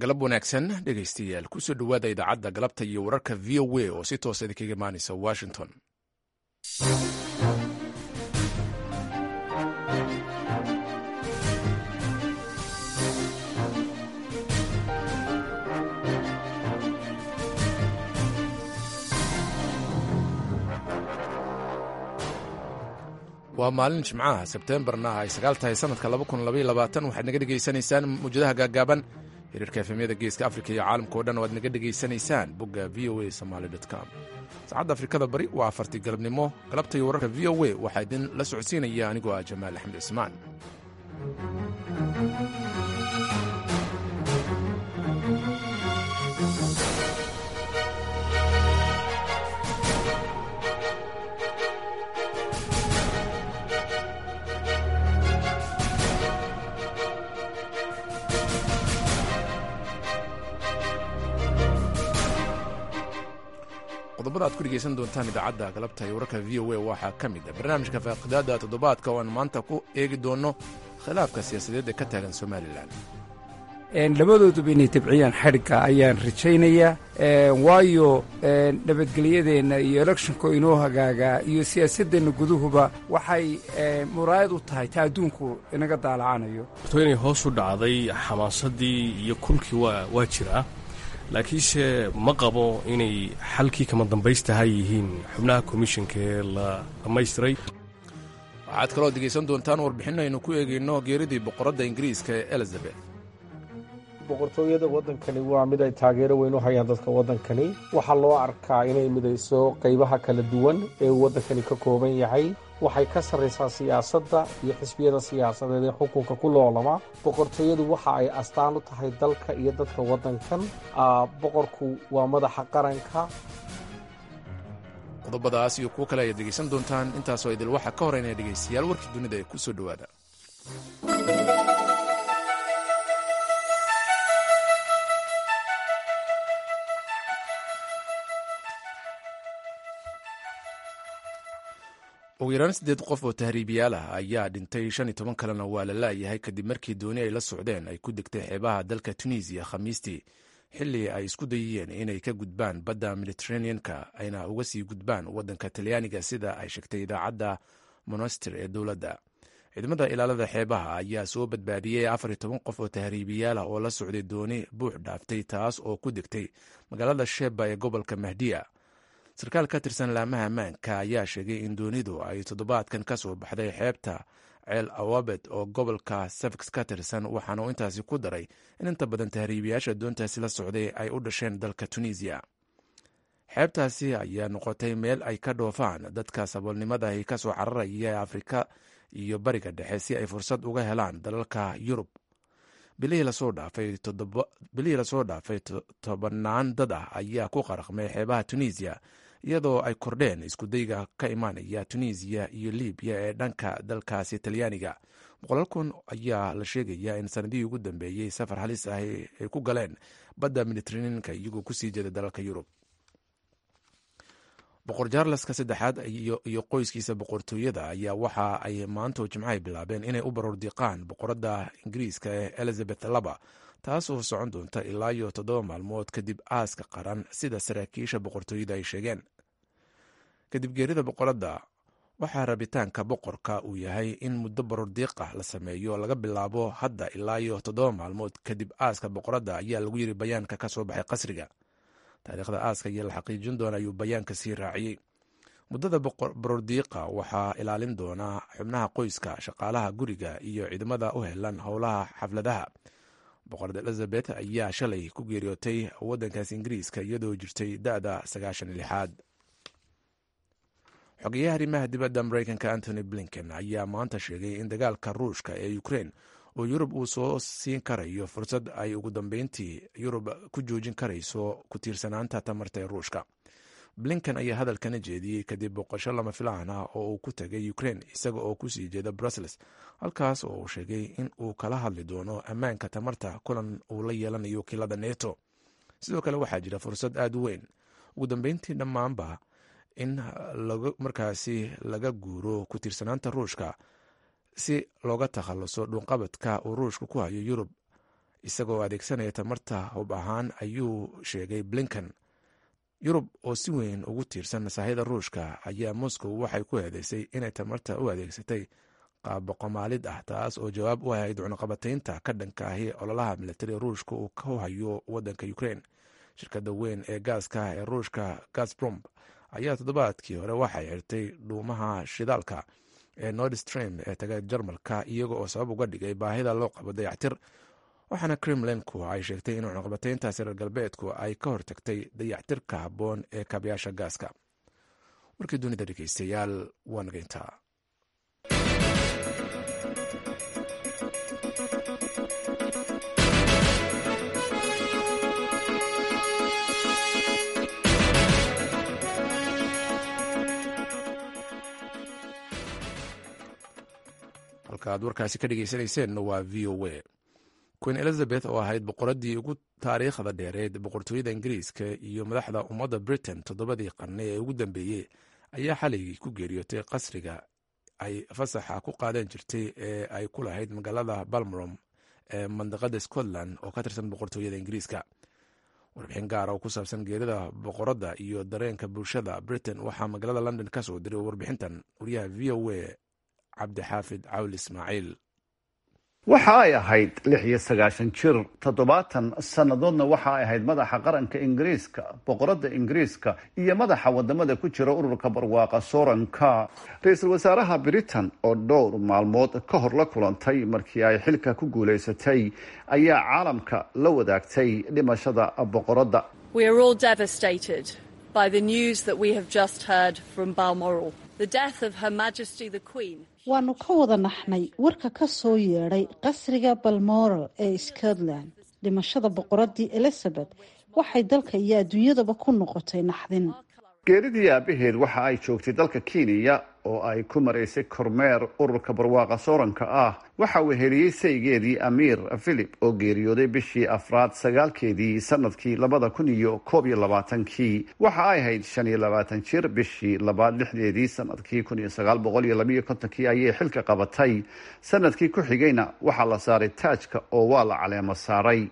galab wanaagsan dhegaystayaal kusoo dhowaada idaacadda galabta iyo wararka v o a oo si toosa idinkaga imaanaysa washington waa maalin jimcaha sebteembarna ay sagaal tahay sanadka waxaad naga dhegaysanaysaan muwjadaha gaagaaban xiriirka efemyada geeska afrika iyo caalamka o dhan oo aad naga dhegaysanaysaan bogga v o a somaly com saacadda afrikada bari waa afartii galabnimo galabta iyo wararka v o a waxaa idin la socodsiinaya anigoo ah jamaal axmed cismaan qodobada aad ku dhegaysan doontaan idaacadda galabta iyo wararka v o a waxaa ka mid a barnaamijka faaqidaada toddobaadka oo aan maanta ku eegi doonno khilaafka siyaasadeed ee ka taagan somalilan labadooduba inay tabciyaan xadhigga ayaan rajaynayaa waayo nabadgelyadeenna iyo electionka inoo hagaagaa iyo siyaasaddeenna guduhuba waxay muraayad u tahay ta adduunku inaga daalacanayo to inay hoos u dhacday xamaasadii iyo kulkii waa jiraa laakiinse ma qabo inay xalkii kama dambaystaha yihiin xubnaha komishanka ee la dhammaystiray waxaad kaloo degaysan doontaan warbixin aynu ku eegayno geeridii boqoradda ingiriiska ee elizabeth boqortooyada waddankani waa mid ay taageero weyn u hayaan dadka waddankani waxaa loo arkaa inay midayso qaybaha kala duwan ee uu waddankani ka kooban yahay waxay ka sarraysaa siyaasadda iyo xisbiyada siyaasadeed ee xukunka ku loolama boqortooyadu waxa ay astaan u tahay dalka iyo dadka waddankan boqorku waa madaxa qaranka qodobadaas iyo kuwo kale ayaad dhegaysan doontaan intaasoo idil waxaa ka horeynaya dhegaystayaal warkii dunida ee ku soo dhowaada ugu yaraan siddeed qof oo tahriibiyaal ah ayaa dhintay shan iyo toban kalena waa la laayahay kadib markii dooni ay la socdeen ay ku degtay xeebaha dalka tunisiya khamiistii xilli ay isku dayiyeen inay ka gudbaan badda mediteraneanka ayna uga sii gudbaan waddanka talyaaniga sida ay sheegtay idaacadda monastir ee dowladda ciidamada ilaalada xeebaha ayaa soo badbaadiyey afar iyo toban qof oo tahriibiyaal ah oo la socday dooni buux dhaaftay taas oo ku degtay magaalada sheba ee gobolka mahdiya sarkaal ka tirsan laamaha ammaanka ayaa sheegay in doonidu ay toddobaadkan ka soo baxday xeebta ceel awabet oo gobolka safx ka tirsan waxaana uu intaasi ku daray in inta badan tahriibiyaasha doontaasi la socday ay u dhasheen dalka tunisiya xeebtaasi ayaa noqotay meel ay ka dhoofaan dadka saboolnimadahi ka soo cararaya ee afrika iyo bariga dhexe si ay fursad uga helaan dalalka yurub bilihii lasoo dhaafay tobannaan dad ah ayaa ku qaraqmay xeebaha tunisiya iyadoo ay kordheen iskudayga ka imaanaya tunisiya iyo libiya ee dhanka dalkaasi talyaaniga boqolaal kun ayaa la sheegaya in sanadihii ugu dambeeyey safar halis ah ay ku galeen badda mediteraneanka iyagoo kusii jeeda dalalka yurub boqor jaarleska saddexaad iyo qoyskiisa boqortooyada ayaa waxa ay maanto jimcahay bilaabeen inay u baroordiiqaan boqoradda ingiriiska ee elizabeth laba taas oo socon doonta ilaa iyo toddoba maalmood kadib aaska qaran sida saraakiisha boqortooyada ay sheegeen kadib geerida boqoradda waxaa rabitaanka boqorka uu yahay in muddo baroordiiq ah la sameeyo laga bilaabo hadda ilaa iyo toddoba maalmood kadib aaska boqoradda ayaa lagu yiri bayaanka ka soo baxay qasriga taariikhda aaska iyo la xaqiijin doona ayuu bayaanka sii raaciyey muddada baroordiiqa waxaa ilaalin doonaa xubnaha qoyska shaqaalaha guriga iyo ciidamada u helan howlaha xafladaha boqorad elizabeth ayaa shalay ku geeriyootay waddankaas ingiriiska iyadoo jirtay da-da sagaashan lixaad xogeyaha arrimaha dibadda mareykanka antony blinken ayaa maanta sheegay in dagaalka ruushka ee ukrein oo yurub uu soo siin karayo fursad ay ugu dambeyntii yurub ku joojin karayso ku tiirsanaanta tamarta ee ruushka blinken ayaa hadalkana jeediyey kadib boqosho lama filaan ah oo uu ku tegay ukrein isaga oo kusii jeeda brussels halkaas oo uu sheegay in uu kala hadli doono ammaanka tamarta kulan uu la yeelanayo wakiilada neto sidoo kale waxaa jira fursad aada u weyn ugu dambeyntii dhammaanba in markaasi laga guuro ku tiirsanaanta ruushka si looga takhaluso dhuunqabadka uu ruushka ku hayo yurub isagoo adeegsanaya tamarta hub ahaan ayuu sheegay blinken yurub oo si weyn ugu tiirsan masaahida ruushka ayaa moscow waxay ku eedeysay inay tamarta u adeegsatay qaabboqomaalid ah taas oo jawaab u ahayd cunaqabataynta ka dhanka ahi ololaha militari ruushka uu ku hayo wadanka ukraine shirkadda weyn ee gaaska ee ruushka gasbrom ayaa toddobaadkii hore waxay xirtay dhuumaha shidaalka ee nordstream ee taga jarmalka iyaga oo sabab uga dhigay baahida loo qabo dayactir waxaana kremlinku ay sheegtay in cunaqabatayntaasi reer galbeedku ay ka hortagtay dayactirka habboon ee kaabayaasha gaaska warkii dunida dhegeystayaal waa nageyntaa halka aad warkaasi ka dhegeysaneyseen waa v o a queen elizabeth oo ahayd boqoradii ugu taariikhda dheereed boqortooyada ingiriiska iyo madaxda ummadda britain toddobadii qarni ee ugu dambeeyey ayaa xaligii ku geeriyootay qasriga ay fasaxa ku qaadan jirtay ee ay ku lahayd magaalada balmorom ee mandaqada scotland oo ka tirsan boqortooyada ingiriiska warbixin gaara oo ku saabsan geerida boqoradda iyo dareenka bulshada britain waxaa magaalada london ka soo diray warbixintan wariyaha v o a cabdixaafid cawl ismaaciil waxa ay ahayd lix iyo sagaashan jir toddobaatan sannadoodna waxa ay ahayd madaxa qaranka ingiriiska boqoradda ingiriiska iyo madaxa wadamada ku jira ururka barwaaqa sooranka ra-iisul wasaaraha britain oo dhowr maalmood ka hor la kulantay markii ay xilka ku guulaysatay ayaa caalamka la wadaagtay dhimashada boqoradda waanu ka wada naxnay warka ka soo yeedhay qasriga balmoral ee scotland dhimashada boqoradii elizabeth waxay dalka iyo adduunyadaba ku noqotay naxdin geeridii aabaheed waxa ay joogtay dalka kenya oo ay ku maraysay kormeer ururka barwaaqa sooranka ah waxa uu heliyey saygeedii amiir philip oo geeriyooday bishii afraad sagaalkeedii sanadkii labada kun iyo koob iyo labaatankii waxa ay ahayd shan iyo labaatan jir bishii labaad lixdeedii sanadkii kun iyo sagaal boqol iyo labayo kontonkii ayay xilka qabatay sanadkii ku xigayna waxaa la saaray taajka oo waa la caleemo saaray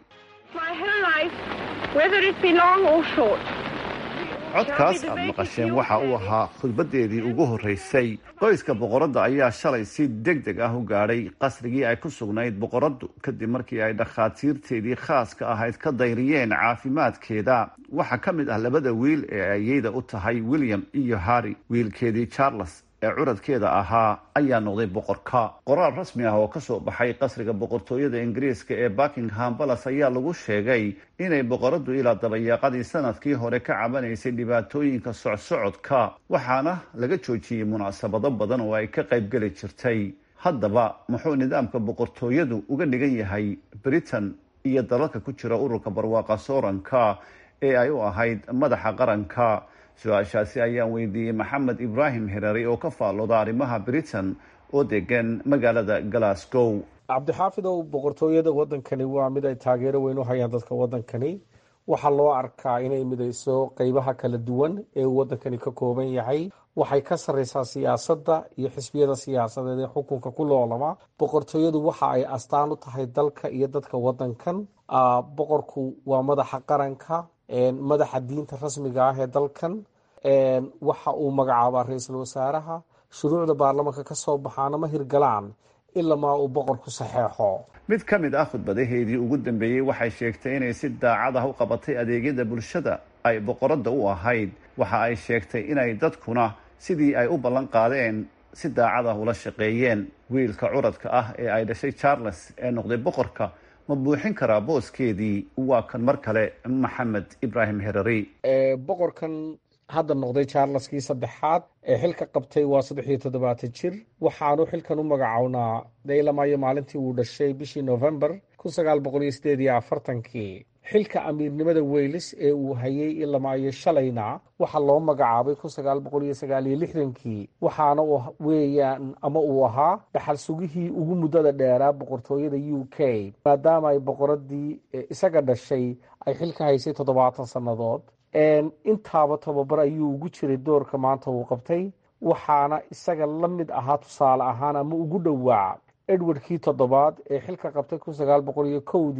codkaas aada maqasheen waxa uu ahaa khudbadeedii ugu horreysay qoyska boqoradda ayaa shalay si deg deg ah u gaadhay qasrigii ay ku sugnayd boqoraddu kadib markii ay dhakhaatiirteedii khaaska ahayd ka dayriyeen caafimaadkeeda waxaa ka mid ah labada wiil ee ayeyda u tahay william iyo harry wiilkeedii charles ee curadkeeda ahaa ayaa noqday boqorka qoraal rasmi ah oo kasoo baxay qasriga boqortooyada ingiriiska ee buckingham balas ayaa lagu sheegay inay boqoraddu ilaa dabayaaqadii sanadkii hore ka cabanaysay dhibaatooyinka socsocodka waxaana laga joojiyey munaasabado badan oo ay ka qaybgeli jirtay haddaba muxuu nidaamka boqortooyadu uga dhigan yahay britain iyo dalalka ku jira ururka barwaaqa sooranka ee ay u ahayd madaxa qaranka su-aashaasi ayaan weydiiyey maxamed ibraahim herari oo ka faallooda arrimaha britain oo degan magaalada glasgow cabdixaafidow boqortooyada wadankani waa mid ay taageero weyn u hayaan dadka wadankani waxaa loo arkaa inay midayso qeybaha kala duwan ee uu wadankani ka kooban yahay waxay ka sarreysaa siyaasadda iyo xisbiyada siyaasadeed ee xukunka ku loolama boqortooyadu waxa ay astaan u tahay dalka iyo dadka wadankan boqorku waa madaxa qaranka madaxa diinta rasmiga ah ee dalkan waxa uu magacaabaa ra-iisul wasaaraha shuruucda baarlamaanka ka soo baxaana ma hirgalaan ilamaa uu boqorku saxeexo mid ka mid ah khudbadaheedii ugu dambeeyey waxay sheegtay inay si daacad ah u qabatay adeegyada bulshada ay boqoradda u ahayd waxa ay sheegtay inay dadkuna sidii ay u ballan qaadeen si daacad ah ula shaqeeyeen wiilka curadka ah ee ay dhashay charles ee noqday boqorka ma buuxin karaa booskeedii waa kan mar kale maxamed ibraahim herari boqorkan hadda noqday charleskii saddexaad ee xilka qabtay waa saddex iyo toddobaatan jir waxaanu xilkan u magacownaa daylamaayo maalintii uu dhashay bishii november kun sagaal boqol iyo sideed iyo afartankii xilka amiirnimada weylis ee uu hayay ilamaayo shalayna waxaa loo magacaabay kun sagaal boqol iyo sagaal iyo lixdankii waxaana weeyaan ama uu ahaa dhaxal sugihii ugu muddada dheeraa boqortooyada u k maadaama ay boqoradii isaga dhashay ay xilka haysay toddobaatan sannadood intaaba tababar ayuu ugu jiray doorka maanta uu qabtay waxaana isaga la mid ahaa tusaale ahaan ama ugu dhowaa edwardkii toddobaad ee xilka qabtay kun sagaal boqol iyo kowdii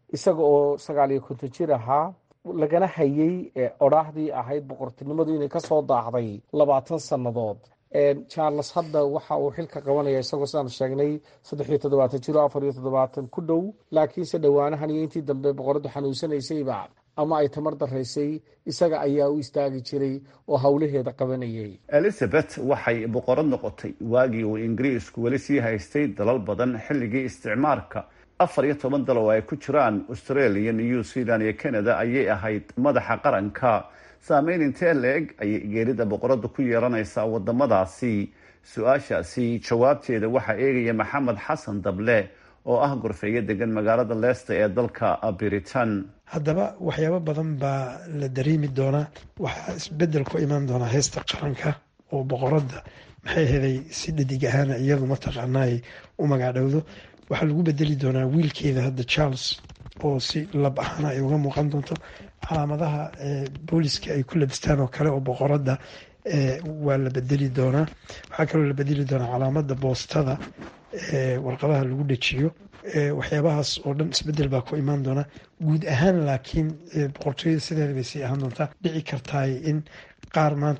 isaga oo sagaal iyo konton jir ahaa lagana hayay odhaahdii ahayd boqortinimadu inay kasoo daahday labaatan sannadood charles hadda waxa uu xilka qabanaya isagoo sidaan sheegnay saddex iyo toddobaatan jiro afar iyo toddobaatan ku dhow laakiinse dhowaanahan iyo intii dambe boqoraddu xanuunsanaysayba ama ay tamar daraysay isaga ayaa u istaagi jiray oo howlaheeda qabanayay elizabeth waxay boqorad noqotay waagii uu ingiriisku weli sii haystay dalal badan xilligii isticmaarka afar iyo toban dal oo ay ku jiraan australia new zealand iyo canada ayay ahayd madaxa qaranka saameyn intee la-eg ayay geerida boqoradu ku yeelanaysaa wadamadaasi su-aashaasi jawaabteeda waxaa eegaya maxamed xasan dable oo ah gorfeeyo degan magaalada leicester ee dalka britain haddaba waxyaabo badan baa la dareemi doonaa waxaa isbedel ku imaan doonaa heesta qaranka oo boqoradda maxay heday si dhadig ahaana iyadu mataqaanaay u magaadhowdo waxaa lagu bedeli doonaa wiilkeeda hadda charles oo si lab ahaana ay uga muuqan doonto calaamadaha booliska ay ku labistaan oo kale oo boqoradda waa la bedeli doonaa waxaa kaloo la bedeli doonaa calaamada boostada warqadaha lagu dhejiyo waxyaabahaas oo dhan isbedel baa ku imaan doona guud ahaan laakiin boqortooyada sideeda bay sii ahaan doontaa dhici kartaay in qaar maanta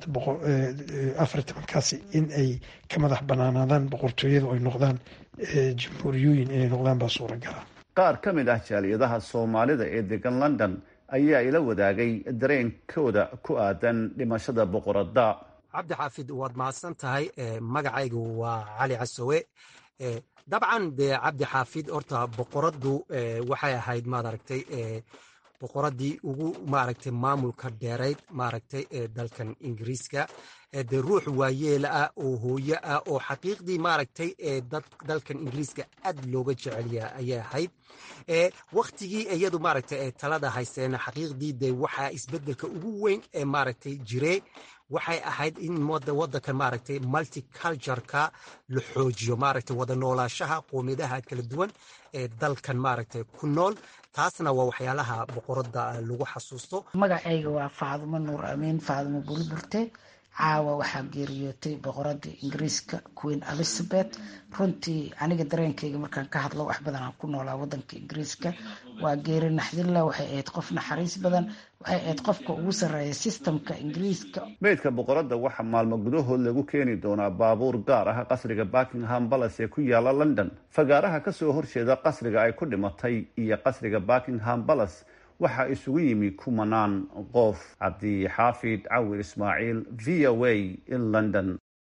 afar tobankaasi in ay ka madax banaanaadaan boqortooyada ay noqdaan jamhuuriyooyin inay noqdaan baa suuragala qaar ka mid ah jaaliyadaha soomaalida ee degan london ayaa ila wadaagay dareenkooda ku aadan dhimashada boqoradda cabdi xaafid waad mahadsan tahay magacaygu waa cali casowe dabcan de cabdi xaafid horta boqoraddu waxay ahayd maaragtay boqoraddii ugu maaragtay maamulka dheerayd maaragtay ee dalkan ingiriiska dee ruux waayeela ah oo hooyo ah oo xaqiiqdii maaragtay ee dalkan ingiriiska aad looga jecelya ayay ahayd waktigii iyadu maaragtay ee talada haysteena xaqiiqdii de waxaa isbedelka ugu weyn ee maaragtay jiree waxay ahayd in wadankan maaragtay multicultureka la xoojiyo maaragtay wada noolaashaha qoomiyadaha kala duwan ee dalkan maaragtay ku nool taasna waa waxyaalaha boqoradda lagu xasuusto magacayga waa faadumo nuur amiin faadumo burburte caawa waxaa geeriyootay boqoradda ingiriiska queen elizabeth runtii aniga dareenkayga markaan ka hadlo wax badan aan ku noolaa wadanka ingiriiska waa geeri naxdilla waxay ahayd qof naxariis badan waxay ahayd qofka ugu sarreeya sistamka ingiriiska meydka boqoradda waxaa maalmo gudahood lagu keeni doonaa baabuur gaar ah qasriga buckingham palace ee ku yaala london fagaaraha kasoo horjeeda qasriga ay ku dhimatay iyo qasriga buckingham palace waxaa isugu yimi kumanaan qof cabdixaafid cawir ismaaciil v o a in london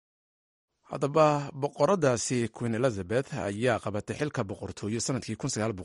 haddaba boqoradaasi queen elizabeth ayaa qabatay xilka boqortooyo sanadkii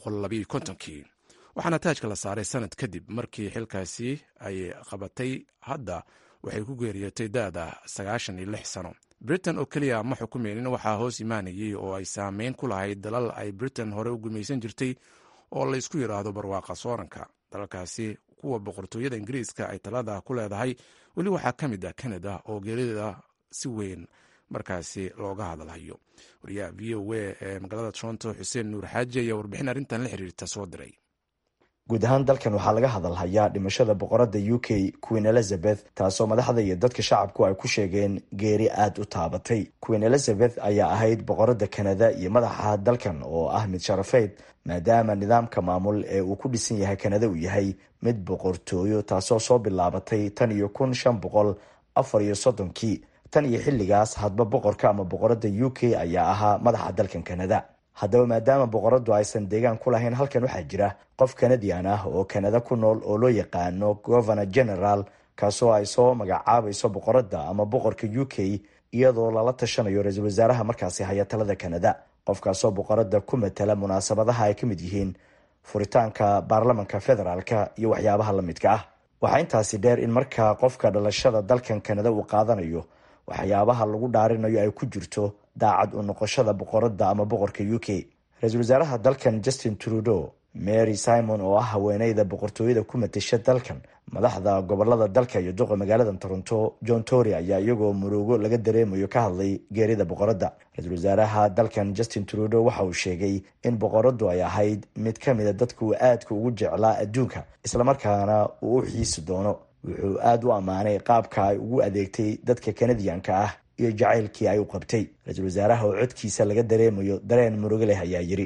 kii waxaana taajka la saaray sanad kadib markii xilkaasi ay qabatay hadda waxay ku geeriyootay da-da sagaashan iyo lix sano britain oo keliya ma xukumeynin waxaa hoos imaanayay oo ay saameyn ku lahayd dalal ay britain hore u gumaysan jirtay oo laysku yidhaahdo barwaaqa sooranka dalalkaasi kuwa boqortooyada ingiriiska ay talada ku leedahay weli waxaa ka mid ah canada oo geerida si weyn markaasi looga hadalhayo wariyaha v o a ee magaalada toronto xuseen nuur xaaji ayaa warbixin arrintan la xiriirta soo diray guud ahaan dalkan waxaa laga hadalhayaa dhimashada boqoradda u k queen elizabeth taasoo madaxda iyo dadka shacabku ay ku sheegeen geeri aada u taabatay queen elizabeth ayaa ahayd boqoradda kanada iyo madaxa dalkan oo ah mid sharafeyd maadaama nidaamka maamul ee uu ku dhisan yahay kanada uu yahay mid boqortooyo taasoo soo bilaabatay tan iyo kun shan boqol afar iyo soddonkii tan iyo xilligaas hadba boqorka ama boqoradda u k ayaa ahaa madaxa dalkan kanada haddaba maadaama boqoradu aysan deegaan ku lahayn halkan waxaa jira qof kanadian ah oo kanada ku nool oo loo yaqaano governor general kaasoo ay soo magacaabayso boqoradda ama boqorka u k iyadoo lala tashanayo ra-iisul wasaaraha markaasi haya talada kanada qofkaasoo boqoradda ku matala munaasabadaha ay ka mid yihiin furitaanka baarlamanka federaalka iyo waxyaabaha la midka ah waxaa intaasi dheer in markaa qofka dhalashada dalkan kanada uu qaadanayo waxyaabaha lagu dhaarinayo ay ku jirto daacad u noqoshada boqoradda ama boqorka u k ra-iisul wasaaraha dalkan justin trudeau mary simon oo ah haweeneyda boqortooyada ku matasha dalkan madaxda gobolada dalka iyo duqa magaalada toronto john tory ayaa iyagoo murugo laga dareemayo ka hadlay geerida boqoradda ra-iisul wasaaraha dalkan justin trudeau waxa uu sheegay in boqoraddu ay ahayd mid ka mida dadka uu aadka ugu jeclaa adduunka islamarkaana uu u xiisi doono wuxuu aada u ammaanay qaabka ay ugu adeegtay dadka kanadiyanka ah iyo jacaylkii ay u qabtay ra-iisul wasaaraha oo codkiisa laga dareemayo dareen murugo leh ayaa yiri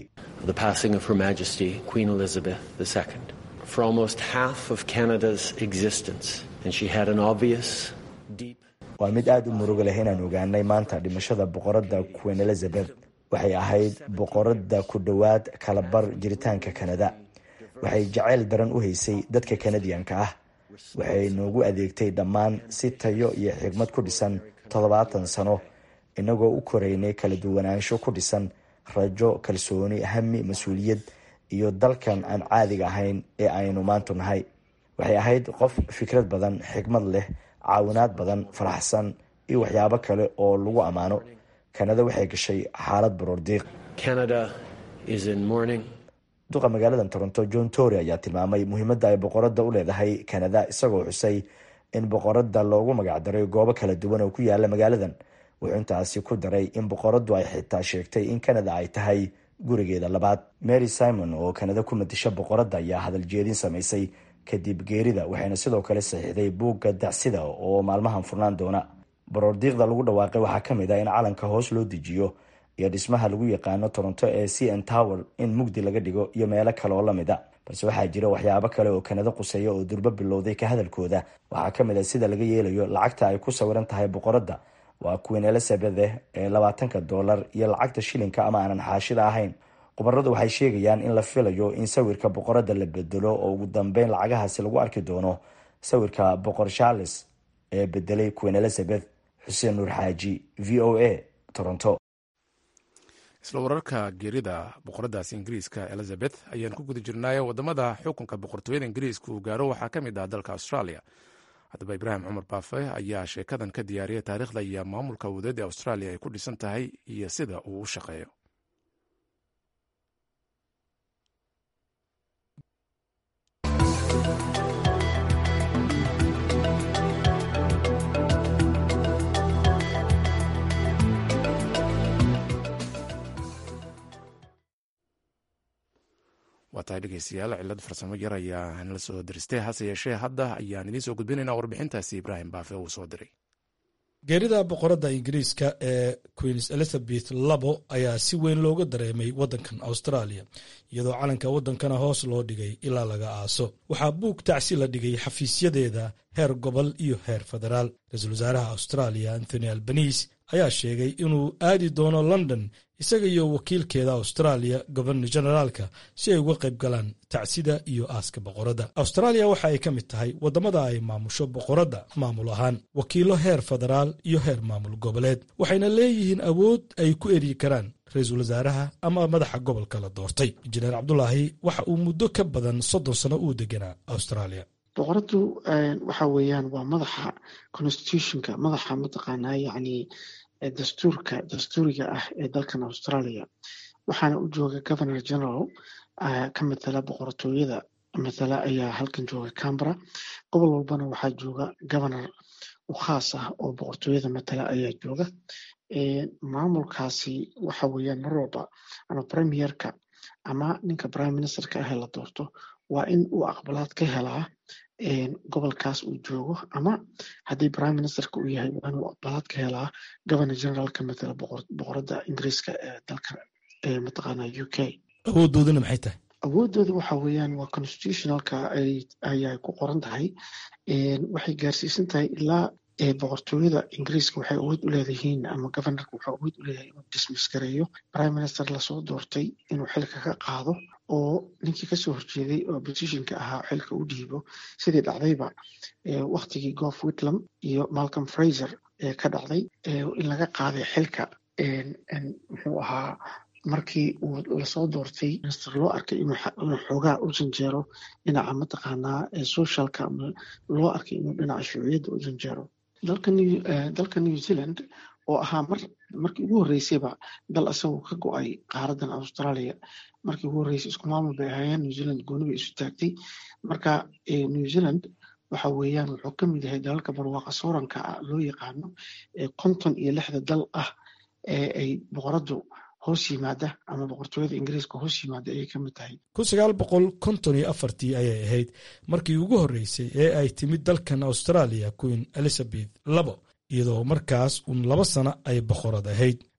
the passing of Her Majesty Queen Elizabeth II. For almost half of Canada's existence, and she had an obvious, deep. waa mid aada u muruga leh inaan ogaanay maanta dhimashada boqoradda queen elizabeth waxay ahayd boqoradda ku dhowaad kalabar jiritaanka kanada waxay jacayl daran u haysay dadka kanadiyanka ah waxay noogu adeegtay dhammaan si tayo iyo xigmad ku dhisan toddobaatan sano inagoo u koraynay kala duwanaansho ku dhisan rajo kalsooni hami mas-uuliyad iyo dalkan aan caadiga ahayn ee aynu maantu nahay waxay ahayd qof fikrad badan xigmad leh caawinaad badan faraxsan iyo waxyaabo kale oo lagu ammaano kanada waxay gashay xaalad baroordiiq duqa magaalada toronto john tory ayaa tilmaamay muhiimadda ay boqoradda u leedahay kanada isagoo xusay in boqoradda loogu magacdaray goobo kala duwan oo ku yaala magaaladan wuxuu intaasi ku daray in boqoraddu ay xitaa sheegtay in kanada ay tahay gurigeeda labaad mary simon oo kanada ku matisha boqoradda ayaa hadal jeedin samaysay kadib geerida waxayna sidoo kale saxiixday buugga dacsida oo maalmahan furnaan doona baroordiiqda lagu dhawaaqay waxaa ka mid ah in calanka hoos loo dejiyo iyo dhismaha lagu yaqaano toronto ee c n tower in mugdi laga dhigo iyo meelo kale oo lamid a balse waxaa jira waxyaabo kale oo kanada quseeya oo durbo bilowday ka hadalkooda waxaa ka mid ah sida laga yeelayo lacagta ay ku sawiran tahay boqoradda waa queen elizabeth ee labaatanka dollar iyo lacagta shilinka ama aanan xaashida ahayn khubaradu waxay sheegayaan in la filayo in sawirka boqoradda la bedelo oo ugu dambeyn lacagahaasi lagu arki doono sawirka boqor charles ee bedelay queen elizabeth xuseen nuur xaaji v o a toronto isla wararka geerida boqoradaasi ingiriiska elizabeth ayaan ku guda jirnaaye wadamada xukunka boqortooyada ingiriiska uu gaaro waxaa ka mid ah dalka australia haddaba ibraahim cumar baafe ayaa sheekadan ka diyaariyay taariikhda iyo maamulka awoodeed ee australia ay ku dhisan tahay iyo sida uu u shaqeeyo waa tahay dhegeystayaal cilad farsamo yar ayaa nala soo diristay hase yeeshee hadda ayaan idiin soo gudbinaynaa warbixintaasi ibraahim baafe uu soo diray geerida boqoradda ingiriiska ee queens elizabeth labo ayaa si weyn looga dareemay waddankan australia iyadoo calanka waddankana hoos loo dhigay ilaa laga aaso waxaa buug tacsi la dhigay xafiisyadeeda heer gobol iyo heer federaal ra-iisul wasaaraha australia anthony albanise ayaa sheegay inuu aadi doono london isaga iyo wakiilkeeda australia gobernor generaalka si ay uga qayb galaan tacsida iyo aaska boqoradda australia waxa ay ka mid tahay waddamada ay maamusho boqoradda maamul ahaan wakiilo heer federaal iyo heer maamul goboleed waxayna leeyihiin awood ay ku eryi karaan ra-iisul wasaaraha ama madaxa gobolka la doortay injineer cabdulaahi waxa uu muddo ka badan soddon sano uu deganaa australia boqoradu waxa weeyaan waa madaxa constitutionka madaxa mataqaanaa yacni dastuurka dastuuriga ah ee dalkan australia waxaana u jooga governor general ka matala boqortooyada matala ayaa halkan jooga cambara gobol walbana waxaa jooga governor u khaas ah oo boqortooyada matala ayaa jooga maamulkaasi waxa weeyaan mar walba ama premierka ama ninka prime ministerka ahee la doorto waa in uu aqbalaad ka helaa gobolkaas uu joogo ama haddii prime ministerka uu yahay waa inuu aqbalaad ka helaa governor generaalka matala boqoradda ingiriiska ee dalka mataqaana u k awoodoodana maxay tahay awoodooda waxa weeyaan waa constitutionalka ayay ku qoran tahay waxay gaarsiisan tahay ilaa boqortooyada ingiriiska waxay awood u leedahiin ama governorka wuxuu awood u leeyahay inuu dismiss gareeyo prime minister lasoo doortay inuu xilka ka qaado oo ninkii kasoo horjeeday oo oppositionka ahaa xilka u dhiibo sidii dhacdayba waktigii gof whitlam iyo malcolm fraser ee ka dhacday in laga qaaday xilka muxuu ahaa markii uu lasoo doortay minister loo arkay inuu xoogaa u janjeero dhinaca mataqaanaa socialka ama loo arkay inuu dhinaca shuuciyadda u janjeero dalka new zealand oo ahaa mar markii ugu horreysayba dal isagoo ka go-ay qaaradan australia markii ugu horreysay isku maamul bay ahaayeen new zealand gooni bay isu taagtay marka new zealand waxa weeyaan wuxuu ka mid yahay dalalka barwaaqa sooranka loo yaqaano ee konton iyo lixda dal ah ee ay boqoraddu hoos yimaada ama boqortooyada ingiriiska hoos yimaada ayay ka mid tahay kun sagaal boqol konton iyo afartii ayay ahayd markii ugu horreysay ee ay timid dalkan australia queen elizabeth labo iyadoo markaas uun laba sano ay boqorad ahayd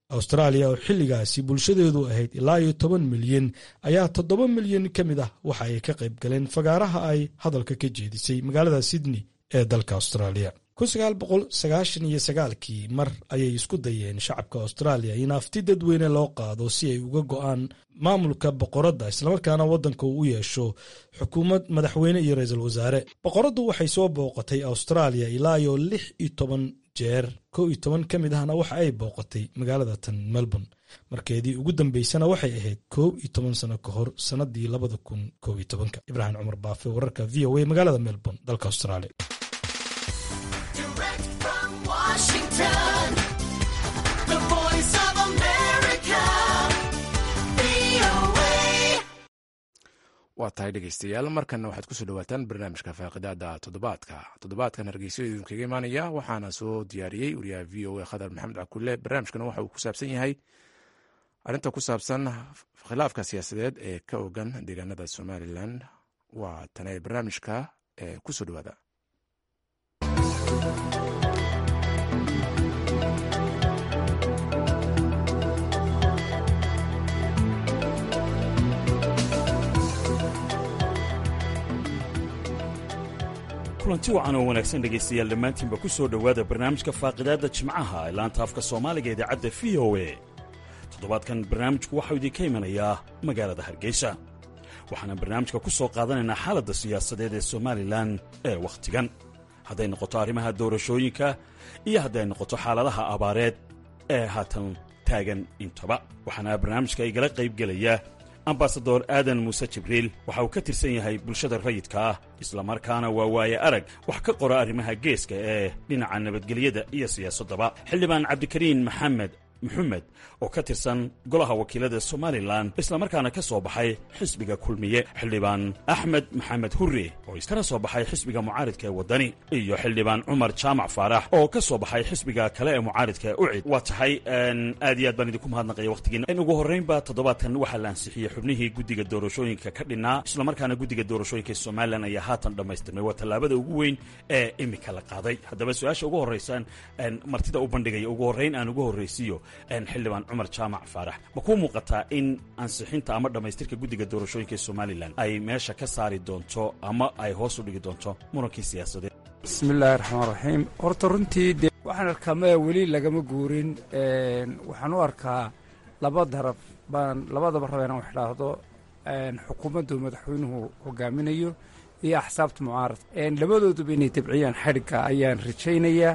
austraaliya oo xilligaasi bulshadeedu ahayd ilaa iyo toban milyan ayaa toddoba milyan ka mid ah waxa ay ka qayb galeen fagaaraha ay hadalka ka jeedisay magaalada sydney ee dalka austraaliya iyo sagaalkii mar ayay isku dayeen shacabka austraaliya in afti dadweyne loo qaado si ay uga go'aan maamulka boqoradda islamarkaana waddanka uu u yeesho xukuumad madaxweyne iyo ra-iisul wasaare boqoraddu waxay soo booqatay austraaliya ilaa iyo lix iyo toban jeer kow iyo toban ka mid ahna waxa ay booqatay magaalada tan melbourne markeedii ugu dambeysana waxay ahayd kow iyo toban sano ka hor sannadii labada kun kow iyo tobanka ibraahim cumar baafe wararka v o a magaalada melbourne dalka australia waa tahay dhegeystayaal markanna waxaad kusoo dhawaataan barnaamijka faaqidaada toddobaadka toddobaadkan hargeyso idinkaga imaanaya waxaana soo diyaariyey wariyaha v o a khadar maxamed cakulle barnaamijkana waxa uu ku saabsan yahay arrinta ku saabsan khilaafka siyaasadeed ee ka ogan deegaanada somalilan waa tane barnaamijka ee kusoo dhawaada kulanti wacan oo wanaagsan dhegaystayaal dhammaantiinba ku soo dhowaada barnaamijka faaqidaadda jimcaha ee laanta afka soomaaliga idaacadda v o a toddobaadkan barnaamijku waxau idinka imanayaa magaalada hargeysa waxaana barnaamijka ku soo qaadanaynaa xaaladda siyaasadeed ee somalilan ee wakhtigan hadday noqoto arrimaha doorashooyinka iyo hadday noqoto xaaladaha abaareed ee haatan taagan intaba waxaana barnaamijka igala qaybgelaya ambasador aadan muuse jibriil waxa uu ka tirsan yahay bulshada rayidka ah islamarkaana waa waaye arag wax ka qora arrimaha geeska ee dhinaca nabadgelyada iyo siyaasaddaba xildhibaan cabdikariin maxamed maxamed oo ka tirsan golaha wakiilada somalilan islamarkaana ka soo baxay xisbiga kulmiye xildhibaan axmed maxamed hurre oo iskana soo baxay xisbiga mucaaridka ee waddani iyo xildhibaan cumar jaamac faarax oo ka soo baxay xisbiga kale ee mucaaridka ee ucid waa tahay aad iyo aad baan idinku mahadnaqaya wakhtigiina in ugu horraynba toddobaadkan waxaa la ansixiyey xubnihii guddiga doorashooyinka ka dhinnaa islamarkaana guddiga doorashooyinka ee somalilan ayaa haatan dhammaystirmay waa tallaabada ugu weyn ee imika la qaaday haddaba su-aasha ugu horraysaan martida u bandhigaya ugu horrayn aan ugu horraysiiyo xildhibaan cumar jaamac faarax ma kuu muuqataa in ansixinta ama dhammaystirka guddiga doorashooyinka ee somalilan ay meesha ka saari doonto ama ay hoos u dhigi doonto murankii siyaasadeed bismillaahi raxmaan raxiim horta runtii dee waxaan arkaa maya weli lagama guurin waxaan u arkaa laba daraf baan labadaba raba inaan wax idhaahdo xukuumaddu madaxweynuhu hogaaminayo iyo axsaabta mucaaradka labadooduba inay tabciyaan xadhigga ayaan rajaynayaa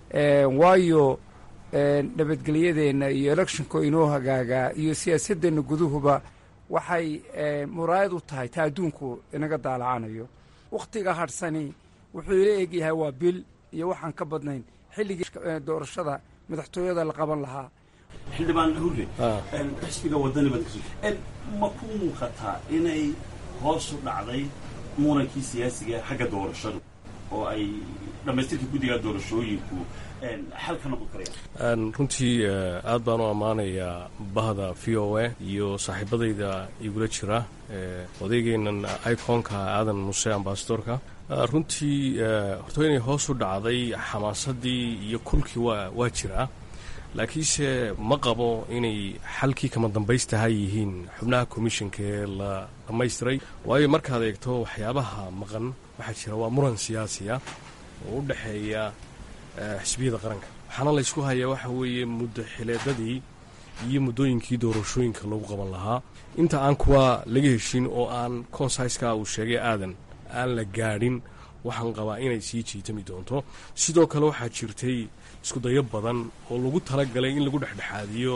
waayo nabadgelyadeenna iyo electionka inoo hagaagaa iyo siyaasadeenna guduhuba waxay muraayad u tahay ta adduunku inaga daalacanayo wakhtiga hadhsani wuxuu ila egyahay waa bil iyo waxaan ka badnayn xilligii doorashada madaxtooyada la qaban lahaa xildhibaan hurre xisbiga wadani baad ma ku muuqataa inay hoos u dhacday murankii siyaasiga xagga doorashadu oo ay dhammaystirka guddiga doorashooyinku xal ka noqon karayaan runtii aad baan u ammaanayaa bahda v o a iyo saaxiibadayda igula jira odaygeennan iconka aadan muse ambasadorka runtii horto inay hoos u dhacday xamaasadii iyo kulkii waa waa jiraa laakiinse ma qabo inay xalkii kama dambaystaha yihiin xubnaha commissionka ee la dhammaystiray waayo markaad eegto waxyaabaha maqan waxaa jira waa muran siyaasiya oo u dhexeeya xisbiyada qaranka waxaana laysku hayaa waxa weeye muddo xileedadii iyo muddooyinkii doorashooyinka lagu qaban lahaa inta aan kuwa laga heshin oo aan consaiska uu sheegay aadan aan la gaadhin waxaan qabaa inay sii jiitami doonto sidoo kale waxaa jirtay iskudayo badan oo lagu talagalay in lagu dhexdhexaadiyo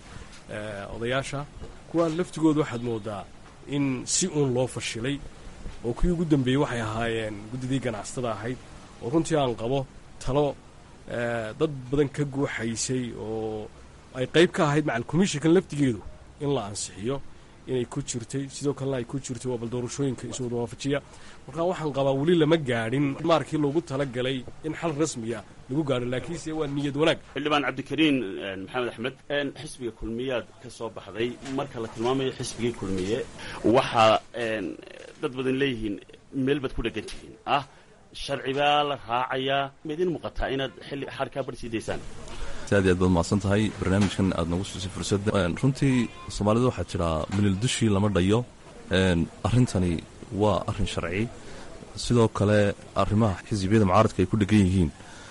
odayaasha kuwa laftigooda waxaad moodaa in si uun loo fashilay oo kuwii ugu dambeeyey waxay ahaayeen guddidii ganacsatada ahayd oo runtii aan qabo talo dad badan ka guuxaysay oo ay qayb ka ahayd macal commissionkan laftigeedu in la ansixiyo inay ku jirtay sidoo kalena ay ku jirtay waa bal doorashooyinka iswada waafajiya markaa waxaan qabaa weli lama gaadhin maarkii loogu talagalay in xal rasmiya lagu gaadho laakiinse waa niyad wanaag xildhibaan cabdikariin maxamed axmed xisbiga kulmiyaad ka soo baxday marka la tilmaamayo xisbigii kulmiye waxaa dad badan leeyihiin meel baad ku dhegan tihiin ah sharci baa la raacayaa ma idin muuqataa inaad xilli xarkaa bar sii daysaan aad iyo aad baad mahadsan tahay barnaamijkan aad nagu siisay fursadda runtii soomaalida waxaa jiraa milil dushii lama dhayo arrintani waa arrin sharci sidoo kale arrimaha xisbiyada mucaaradka ay ku dhegan yihiin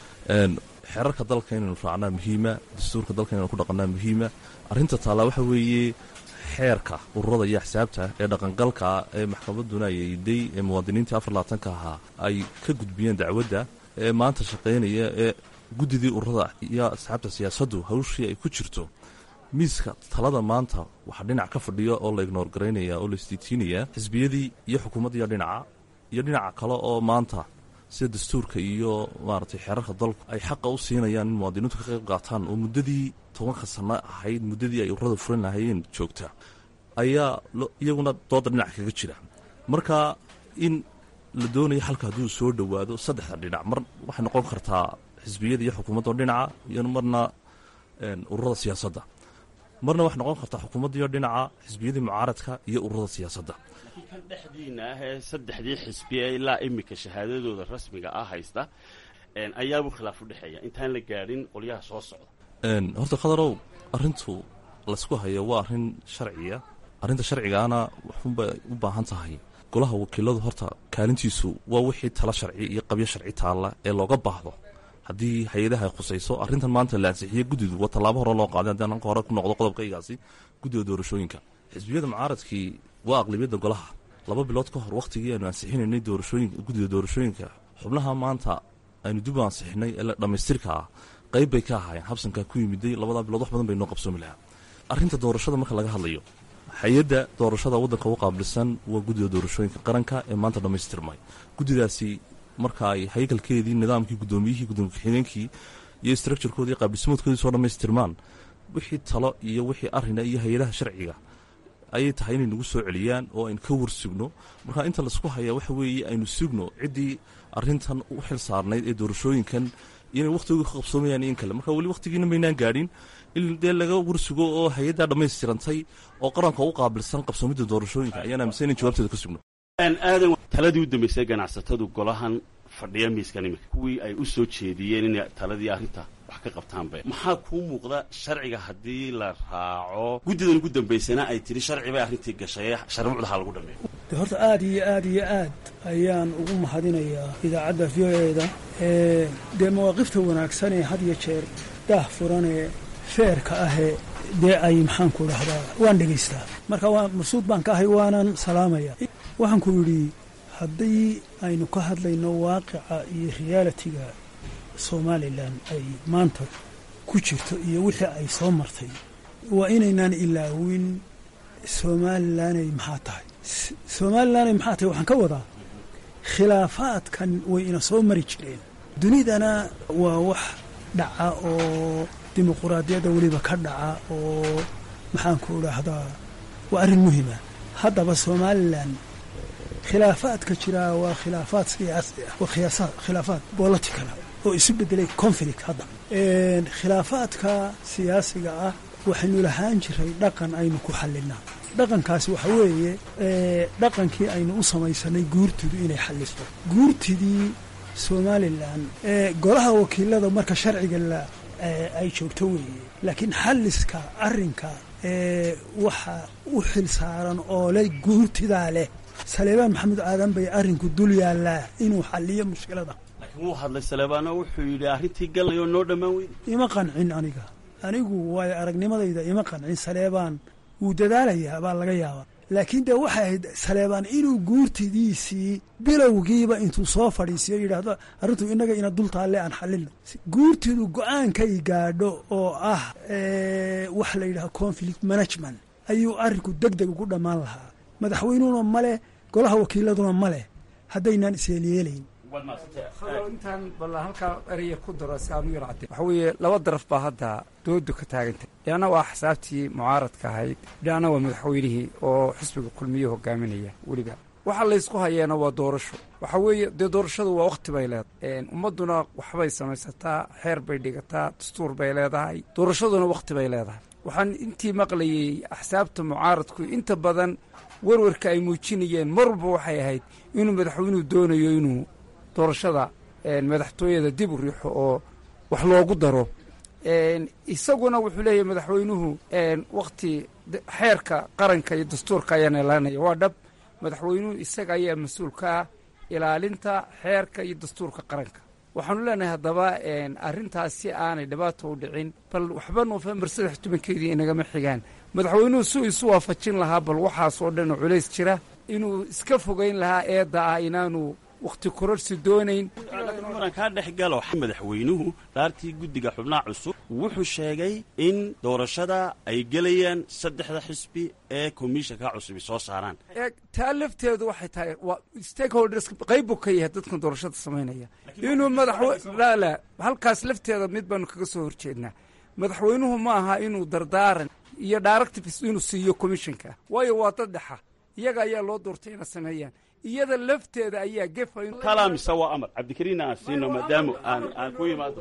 xeerarka dalka inaynu raacnaa muhiima dastuurka dalka inaynu ku dhaqannaa muhiima arrinta taallaa waxa weeye xeerka ururada iyo axsaabta ee dhaqangalka ee maxkamadduna ay eyday ee muwaadiniintii afar labaatanka ahaa ay ka gudbiyeen dacwadda ee maanta shaqaynaya ee guddidii ururada iyo asxaabta siyaasaddu hawshii ay ku jirto miiska talada maanta waxaa dhinac ka fadhiya oo la ignoor garaynaya oo la isdiitiinaya xisbiyadii iyo xukuumaddiiyo dhinaca iyo dhinaca kale oo maanta sida dastuurka iyo maaragtay xeerarka dalku ay xaqa u siinayaan in muwaadiniintu ka qayb qaataan oo muddadii tobanka sanno ahayd muddadii ay ururada furan lahaayeen joogta ayaa iyaguna dooda dhinac kaga jira marka in la doonayo xalka hadduu soo dhowaado saddexda dhinac mar waxay noqon kartaa xisbiyada iyo xukuumadda dhinaca iyo marna ururada siyaasadda marna waxay noqon kartaa xukuumaddiiyo dhinaca xisbiyadii mucaaradka iyo ururada siyaasadda laakiin kan dhexdiina ah ee saddexdii xisbiye ilaa iminka shahaadadooda rasmiga ah haysta ayaabuu khilaaf u dhexeeya intaan la gaadhin qolyaha soo socda horta khadarow arrintu laysku hayo waa arrin sharciya arrinta sharcigaana waxunbay u baahan tahay golaha wakiiladu horta kaalintiisu waa wixii tala sharci iyo qabyo sharci taalla ee looga baahdo haddii hay-adaha ay khusayso arrintan maanta la ansixiye guddidu waa tallaabo hore loo qaaday haddii anka hore ku noqdo qodobkaygaasi guddiga doorashooyinka xisbiyada mucaaradkii waa aqlabiyadda golaha laba bilood ka hor wakhtigii aynu ansixinaynay doorashooyinka guddiga doorashooyinka xubnaha maanta aynu dib u ansixinay ee dhammaystirka ah qayb bay ka ahaayeen habsankaa ku yimiday labadaa bilood wax badan bay noo qabsoomi lahaa arrinta doorashada marka laga hadlayo hay-adda doorashada waddanka u qaabilsan waa guddiga doorashooyinka qaranka ee maanta dhammaystirmay guddidaasi marka ay haykalkeedii nidaamkii guddoomiyihii gudoomiye ku-xigeenkii iyo structurekoodii qaabdhismoodkoodii soo dhammaystirmaan wixii talo iyo wixii arrina iyo hay-adaha sharciga ayay tahay inay nagu soo celiyaan oo aynu ka war sugno marka inta laisku hayaa waxa weeye aynu sugno ciddii arrintan u xil saarnayd ee doorashooyinkan inay wakhtigooda ka qabsoomayaan in kale marka weli wakhtigiina maynaan gaadhin in dee laga warsugo oo hay-addaa dhammaystirantay oo qaranka u qaabilsan qabsoomidda doorashooyinka ayaan aaminsan in jawaabteeda ka sugno aadan taladii u dambaysay ganacsatadu golahan fadhiya miiskan iminka kuwii ay u soo jeediyeen inay taladii arrinta wax ka qabtaanba maxaa kuu muuqda sharciga haddii la raaco guddidan ugu dambaysana ay tiri sharci bay arrintii gashay sharmuucda ha lagu dhameeyo de horta aad iyo aad iyo aad ayaan ugu mahadinayaa idaacadda v o eda dee mawaaqifta wanaagsan ee had iyo jeer daah furanee feerka ahee dee ay maxaanku dhahdaa waan dhegaystaa marka waa mabsuud baan ka ahay waanan salaamaya waxaan ku yidhi haddii aynu ka hadlayno waaqica iyo realitiga somalilan ay maanta ku jirto iyo wixii ay soo martay waa inaynaan ilaawin somalilanay maxaa tahay somalilanay maxaa tahay waxaan ka wadaa khilaafaadkan way ina soo mari jireen dunidana waa wax dhaca oo dimuquraadiyadda weliba ka dhaca oo maxaanku idhaahdaa waa arrin muhima haddaba somalilan khilaafaadka jiraa waa khilaafaad siyaasi ah waa khilaafaad boloticala oo isu bedelay conflict hadda khilaafaadka siyaasiga ah waxaynu lahaan jiray dhaqan aynu ku xallinaa dhaqankaasi waxa weeye dhaqankii aynu u samaysanay guurtidu inay xalliso guurtidii somalilan golaha wakiilada marka sharciga la ay joogto weeye laakiin xalliska arrinka waxa u xil saaran oo le guurtidaa leh saleebaan maxamed aadan bay arrinku dul yaallaa inuu xalliyo mushkilada laakiin wuu hadlay saleebaano wuxuu yidhi arrintii gallayoo noo dhammaan weyda ima qancin aniga anigu waayo aragnimadayda ima qancin saleebaan wuu dadaalayaa baa laga yaabaa laakiin dee waxay ahayd saleebaan inuu guurtidiisii bilowgiiba intuu soo fadhiisiyo yidhaahdo arrintu innaga ina dul taalle aan xallino guurtidu go-aankay gaadho oo ah wax la yidhahdo conflict management ayuu arrinku deg deg ugu dhammaan lahaa madaxweynuhuna ma leh golaha wakiiladuna ma leh haddaynaan isyeelyeelayn intaan balla halkaa eraya ku daro si aan u yar cadde waxa weeye laba daraf baa hadda doodu ka taagantay dhinacna waa xisaabtii mucaaradka ahayd dhinacna waa madaxweynihii oo xisbiga kulmiye hogaaminaya weliba waxa laysku hayeena waa doorasho waxa weeye dee doorashadu waa wakhti bay leedahay ummadduna waxbay samaysataa xeer bay dhigataa dastuur bay leedahay doorashaduna wakhti bay leedahay waxaan intii maqlayey axsaabta mucaaradku inta badan warwarka ay muujinayeen mar walba waxay ahayd inuu madaxweynuhu doonayo inuu doorashada madaxtooyada dib u riixo oo wax loogu daro isaguna wuxuu leeyahay madaxweynuhu wakhti xeerka qaranka iyo dastuurka ayaan ilaalinaya waa dhab madaxweynuhu isaga ayaa mas-uul ka ah ilaalinta xeerka iyo dastuurka qaranka waxaanu leenahay haddaba arrintaas si aanay dhibaato u dhicin bal waxba noofembar saddex tobankeedii inagama xigaan madaxweynuhu suu isu waafajin lahaa bal waxaas oo dhan oo culays jira inuu iska fogayn lahaa eedda ah inaanu wakhti kororsi doonayn muran kaa dhex galo madaxweynuhu dhaartii guddiga xubnaha cusub wuxuu sheegay in doorashada ay gelayaan saddexda xisbi ee komishanka cusubi soo saaraan taa lafteedu waxay tahay waa stakeholders qayb buu ka yahay dadkan doorashada samaynaya inuu madaxla halkaas lafteeda mid baanu kaga soo horjeednaa madaxweynuhu ma aha inuu dardaaran iyo directives inuu siiyo commissionka waayo waa dad dhexa iyaga ayaa loo doortay inay sameeyaan iyada lafteeda ayaa gefa talaa mise waa amar cabdikariin aan siino maadaama aan aan ku imaado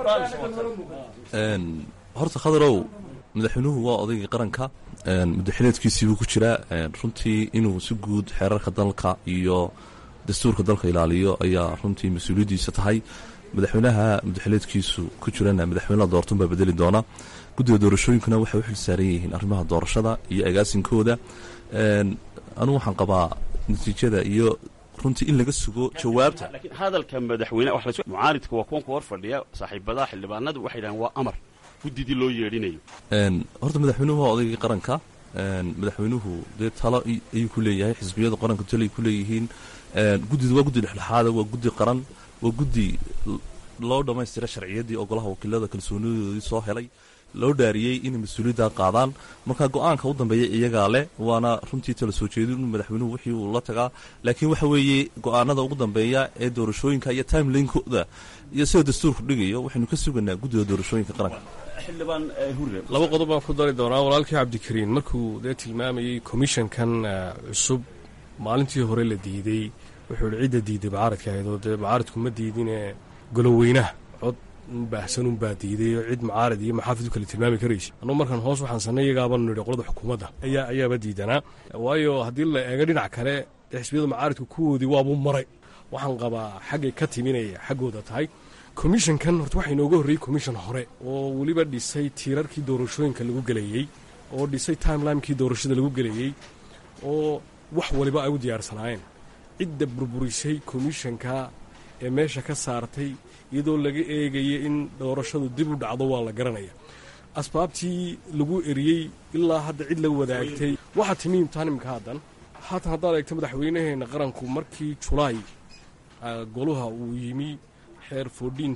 horta khadarow madaxweynuhu waa odaygii qaranka muddaxileedkiisii buu ku jiraa runtii inuu si guud xeerarka dalka iyo dastuurka dalka ilaaliyo ayaa runtii mas-uuliyaddiisa tahay madaxweynaha muddaxileedkiisu ku jirana madaxweyneha doortun baa bedeli doona guddiga doorashooyinkuna waxay u xil saaran yihiin arrimaha doorashada iyo agaasinkooda anugu waxaan qabaa natiijada iyo runtii in laga sugo jawaabta laakiin hadalka madaxweyne mucaaridka waa kuwan ku hor fadhiya saaxiibadaha xildhibaanadu waxay dhahaan waa amar guddidii loo yeedhinayo horta madaxweynuhu waa odaygii qaranka madaxweynuhu dee talo ayuu ku leeyahay xisbiyada qaranka talo ay ku leeyihiin guddida waa guddi dhexdhexaada waa guddi qaran waa guddi loo dhammaystira sharciyaddii ogolaha wakiilada kalsoonidoodii soo helay loo dhaariyey inay mas-uuliyadda qaadaan marka go-aanka u dambeeya iyagaa leh waana runtii tala soo jeedin in madaxweynuhu wixii uu la tagaa laakiin waxa weeye go-aanada ugu dambeeya ee doorashooyinka iyo timelinekooda iyo sida dastuurku dhigayo waxaynu ka suganaa guddiga doorashooyinka qaranka laba qodob baan ku dari doonaa walaalkii cabdikariin markuu dee tilmaamayey komishankan cusub maalintii hore la diidey wuxuu ihi cidda diiday macaaridka ahayd oo dee macaaridku ma diidine goloweynaha cod baahsan unbaa diiday oo cid macaarid iyo maxaafid u kale tilmaami karaysa anuu markaan hoos waxaan sanay iyagaabanu nidhi qolada xukuumadda ayaa ayaaba diidanaa waayo haddii la eego dhinac kale dee xisbiyada macaaridku kuwoodii waabuu maray waxaan qabaa xaggay ka timinaya xaggooda tahay komishankan horta waxaa inooga horreeyey komishan hore oo weliba dhisay tiirarkii doorashooyinka lagu gelayey oo dhisay timelimekii doorashada lagu gelayey oo wax waliba ay u diyaarsanaayeen cidda burburisay komishanka ee meesha ka saartay iyadoo laga eegaya in doorashadu dib u dhacdo waa la garanaya asbaabtii lagu eriyey ilaa hadda cid la wadaagtay waxaa timi imtixaanimka haddan haatan haddaad eegto madaxweynaheenna qaranku markii julaay goluha uu yimi xeer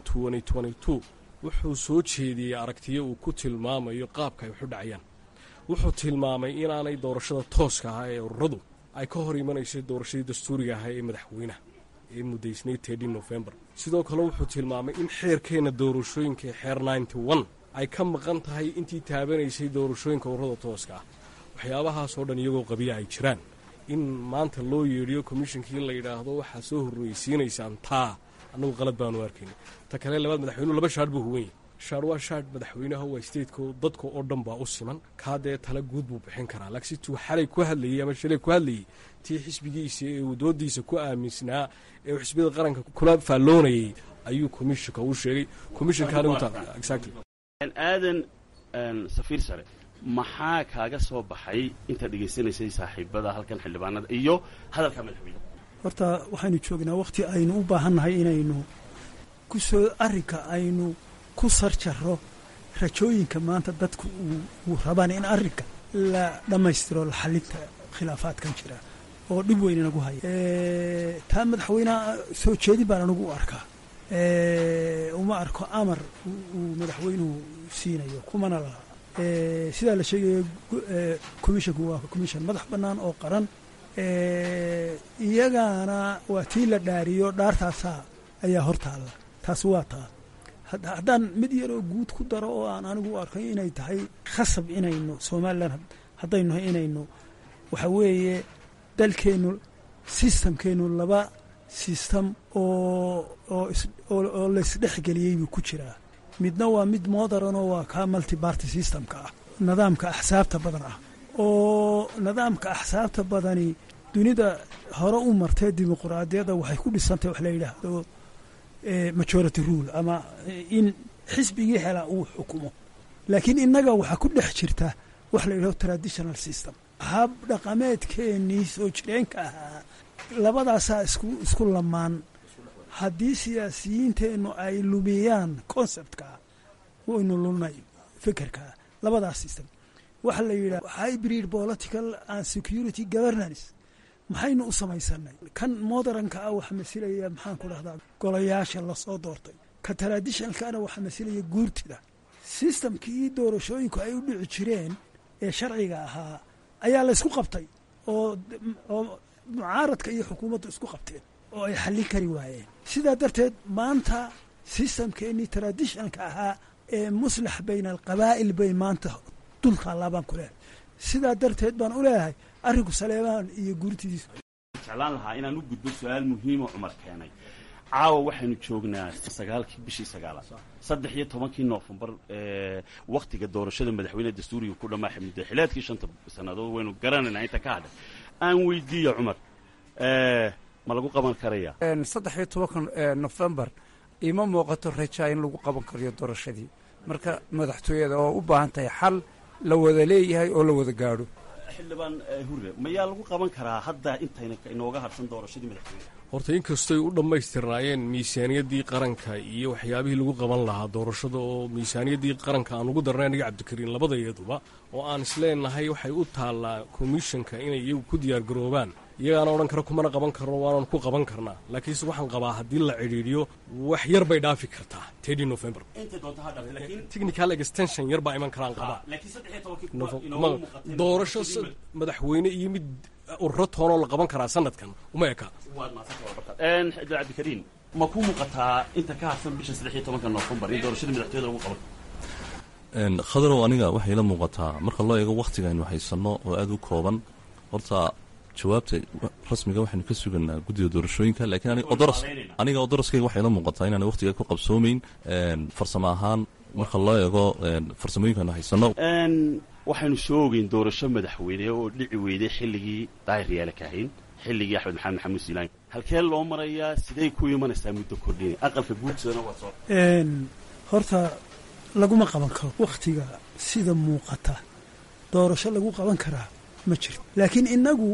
wuxuu soo jeediyey aragtiyo uu ku tilmaamayo qaabka ay waxu dhacayaan wuxuu tilmaamay inaanay doorashada tooska ahaa ee ururadu ay ka hor imanaysay doorashadii dastuuriga ahaa ee madaxweynaha ee muddaysnay novembar sidoo kale wuxuu tilmaamay in xeerkeenna doorashooyinka ee xeer ay ka maqan tahay intii taabanaysay doorashooyinka ururada tooska ah waxyaabahaasoo dhan iyagoo qabiya ay jiraan in maanta loo yeedhiyo komishinkii in la yidhaahdo waxaa soo horreysiinaysaan taa annagu qalad baanu arkayna ta kale labaad madaxweynuhu laba shaadh buu huwan yahy shaadh waa shaadh madaxweynaha waa stateko dadka oo dhan baa u siman kaa dee tala guud buu bixin karaa laakiin situu xalay ku hadlayey ama shalay ku hadlayey tii xisbigiisa ee uu doodiisa ku aaminsanaa ee uu xisbiyada qaranka kula faalloonayey ayuu komishinka u sheegay komishinkaanigu aadan safiir sare maxaa kaaga soo baxay intaad dhegaysanaysay saaxiibada halkan xildhibaanada iyo hadalka madaxweyne horta waxaynu joognaa wakhti aynu u baahannahay inaynu ku soo arrinka aynu ku sarjaro rajooyinka maanta dadku uu rabaan in arrinka la dhammaystiro la xalinta khilaafaadkan jira oo dhib weyn inagu haya taa madaxweyneha soo jeedin baan anigu u arkaa uma arko amar uu madaxweynuhu siinayo kumana laha sidaa la sheegayo commissionku waa commission madax bannaan oo qaran iyagaana waa tii la dhaariyo dhaartaasaa ayaa hor taalla taas waa taa haddaan mid yaroo guud ku daro oo aan anigu u arkay inay tahay khasab inaynu somalilan haddaynu nahay inaynu waxa weeye dalkeennu sistamkeennu laba sistam oo oo laysdhexgeliyey buu ku jiraa midna waa mid moderanoo waa kaa multibarty systemka ah nidaamka axsaabta badan ah oo nidaamka axsaabta badani dunida hore u martee dimuquraadiyadda waxay ku dhisantay wax la yidhaahdo majority rule ama in xisbigii helaa uu xukumo laakiin innaga waxaa ku dhex jirta wax la yidhaho traditional system hab dhaqameedkeennii soo jireenka ahaa labadaasaa isku isku lamaan haddii siyaasiyiinteennu ay lumiyaan conceptkaa waynu lunay fikirkaa labadaas system waxaa la yidhaha hybrid political and security governance maxaynu u samaysanay kan modernka ah waxaa masilaya maxaan ku dhahdaa golayaasha lasoo doortay ka traditionalkana waxaa masilaya guurtida systemkii doorashooyinku ay u dhici jireen ee sharciga ahaa ayaa la ysku qabtay oo oo mucaaradka iyo xukuumaddu isku qabteen oo ay xallin kari waayeen sidaa darteed maanta systemkeennii traditionalka ahaa ee muslax bayna alqabaa'il bay maanta dultaallaa baan ku leehay sidaa darteed baan u leeyahay arrinku saleebaan iyo guurtidiisu jeclaan lahaa inaan u gudbo su-aal muhiimo cumar keenay caawa waxaynu joognaa sagaalkii bishii sagaalaad saddex iyo tobankii noofembar wakhtiga doorashada madaxweyne dastuuriga ku dhammaa muddaxileedkii shanta sannadood waynu garanaynaa inta ka hadhay aan weydiiya cumar ma lagu qaban karaya saddex iyo tobanka nofembar ima muuqato rajaa in lagu qaban karayo doorashadii marka madaxtooyada oo u baahan tahay xal la wada leeyahay oo la wada gaadho xildhibaan hurre mayaa lagu qaban karaa hadda intayna inooga harsan doorashadii madaxweyne horta inkastoy u dhammaystirnaayeen miisaaniyaddii qaranka iyo waxyaabihii lagu qaban lahaa doorashada oo miisaaniyaddii qaranka aan ugu darnay aniga cabdikariin labadayaduba oo aan isleenahay waxay u taallaa komishanka inay iyagu ku diyaargaroobaan iyagaana odhan kara kumana qaban karno waanan ku qaban karnaa laakiinse waxaan qabaa haddii la cidhiidhiyo wax yar bay dhaafi kartaa tedi november technical extension yar baa iman karaan qabaa doorasho madaxweyne iyo mid ururo toonoo la qaban karaa sanadkan uma eka cabdikariin ma ku muuqataa inta ka harsan bisha saddex iyo tobanka noofembar in doorashada madaxtooyada lagu qaban khadarow aniga waxay la muuqataa marka loo eego wakhtiga aynu haysanno oo aada u kooban horta jawaabta rasmiga waxaynu ka suganaa guddiga doorashooyinka lakiin aniga odoroskayga waxay la muuqataa inaana wakhtiga ku qabsoomeyn farsamo ahaan marka loo eego farsamooyinka aynu haysanno waxaynu soo ogeyn doorasho madaxweyne oo dhici weyday xilligii daahir yaala kahayn xilligii axmed maxamed maxamuud siilaan halkee loo marayaa siday ku imanaysaa muddo kordhin aqalka guudsadana waa soo horta laguma qaban karo wakhtiga sida muuqata doorasho lagu qaban karaa ma jirto laakiin innagu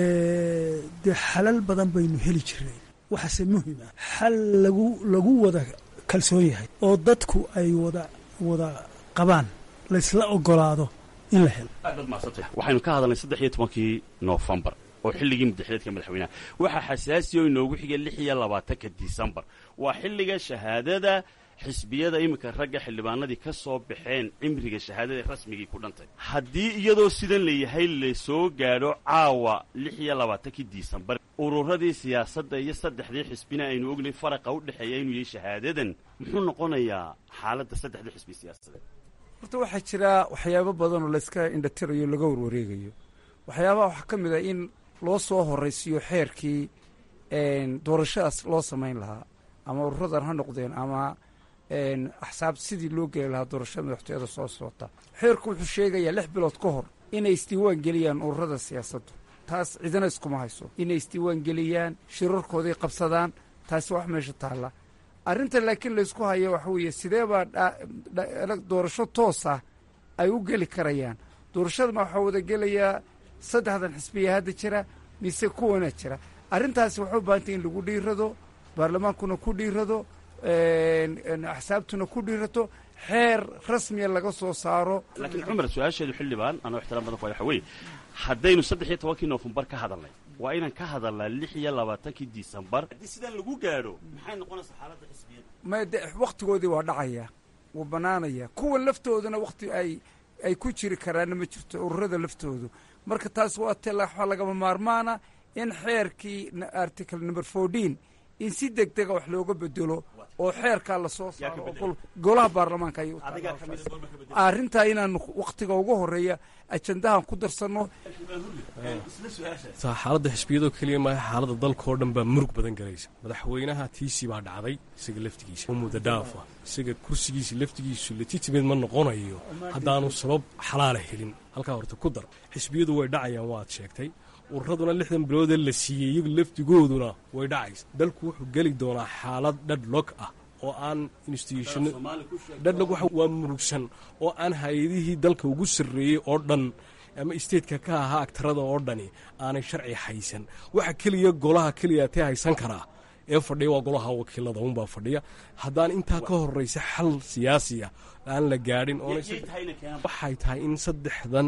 dee xalal badan baynu heli jirnay waxaase muhima xal lagu lagu wada kalsoon yahay oo dadku ay wada wada qabaan laysla ogolaado in la helo waxaynu ka hadalnay saddex iyo tobankii noofembar oo xilligii madaxileedka madaxweynaha waxaa xasaasiya oo inoogu xigay lix iyo labaatanka disembar waa xilliga shahaadada xisbiyada iminka ragga xildhibaanadii ka soo baxeen cimriga shahaadada rasmigii ku dhantay haddii iyadoo sidan layahay lasoo gaadho caawa lix iyo labaatankii disembar ururadii siyaasadda iyo saddexdii xisbina aynu ognay faraqa u dhexeeya inuu yahay shahaadadan muxuu noqonayaa xaaladda saddexdii xisbi siyaasadeed horta waxaa jira waxyaabo badan oo layska indhatirayo laga warwareegayo waxyaabaha waxaa ka mid a in loo soo horaysiiyo xeerkii doorashadaas loo samayn lahaa ama ururadan ha noqdeen ama axsaab sidii loo geli lahaa doorashada madaxtooyada soo socota xeerku wuxuu sheegayaa lix bilood ka hor inay isdiiwaan geliyaan ururada siyaasaddu taas cidina iskuma hayso inay isdiiwaan geliyaan shirarkoodii qabsadaan taasi wax meesha taalla arrinta laakiin laysku hayo waxa weeye sidee baa doorasho toos ah ay u geli karayaan doorashadama waxaa wada gelayaa saddexdan xisbiya hadda jira mise kuwana jira arrintaasi waxay u baahantay in lagu dhiirado baarlamaankuna ku dhiirado axsaabtuna ku dhiirato xeer rasmiya laga soo saaro laakiin cumar su-aasheedu xildhibaan anoo ixtiraam badan ku waxa weeye haddaynu saddex iyo tobankii noofembar ka hadalnay waa inaan ka hadalnaa lix iyo labaatankii disembar haddii sidaan lagu gaadho maxay noqonaysaa xaaladda xisbiyada may de wakhtigoodii waa dhacaya wuu bannaanaya kuwa laftooduna wakhti ay ay ku jiri karaanna ma jirto ururada laftoodu marka taas waa te waxaa lagama maarmaana in xeerkii article number fourteen in si deg dega wax looga bedelo oo xeerkaa lasoo saaro oo golaha baarlamaanka ay arrintaa inaanu wakhtiga ugu horeeya ajandahan ku darsanno xaaladda xisbiyadoo keliya maaha xaaladda dalkaoo dhan baa murug badan galaysa madaxweynaha tiisii baa dhacday isaga laftigiisa oo muddo dhaafa isaga kursigiisa laftigiisu legitimate ma noqonayo haddaanu sabab xalaala helin halkaa horta ku dar xisbiyadu way dhacayaan waad sheegtay ururaduna lixdan biloodee la siiyey iyagu laftigooduna way dhacaysa dalku wuxuu geli doonaa xaalad dhadhlog ah oo aan institution dhadhag waa murugsan oo aan hay-adihii dalka ugu sarreeyey oo dhan ama stateka ka ahaa agtarada oo dhani aanay sharci haysan waxa keliya golaha keliya tee haysan karaa ee fadhiya waa golaha wakiilada unbaa fadhiya haddaan intaa ka horeysa xal siyaasiya aan la gaadhin waxay tahay in saddexdan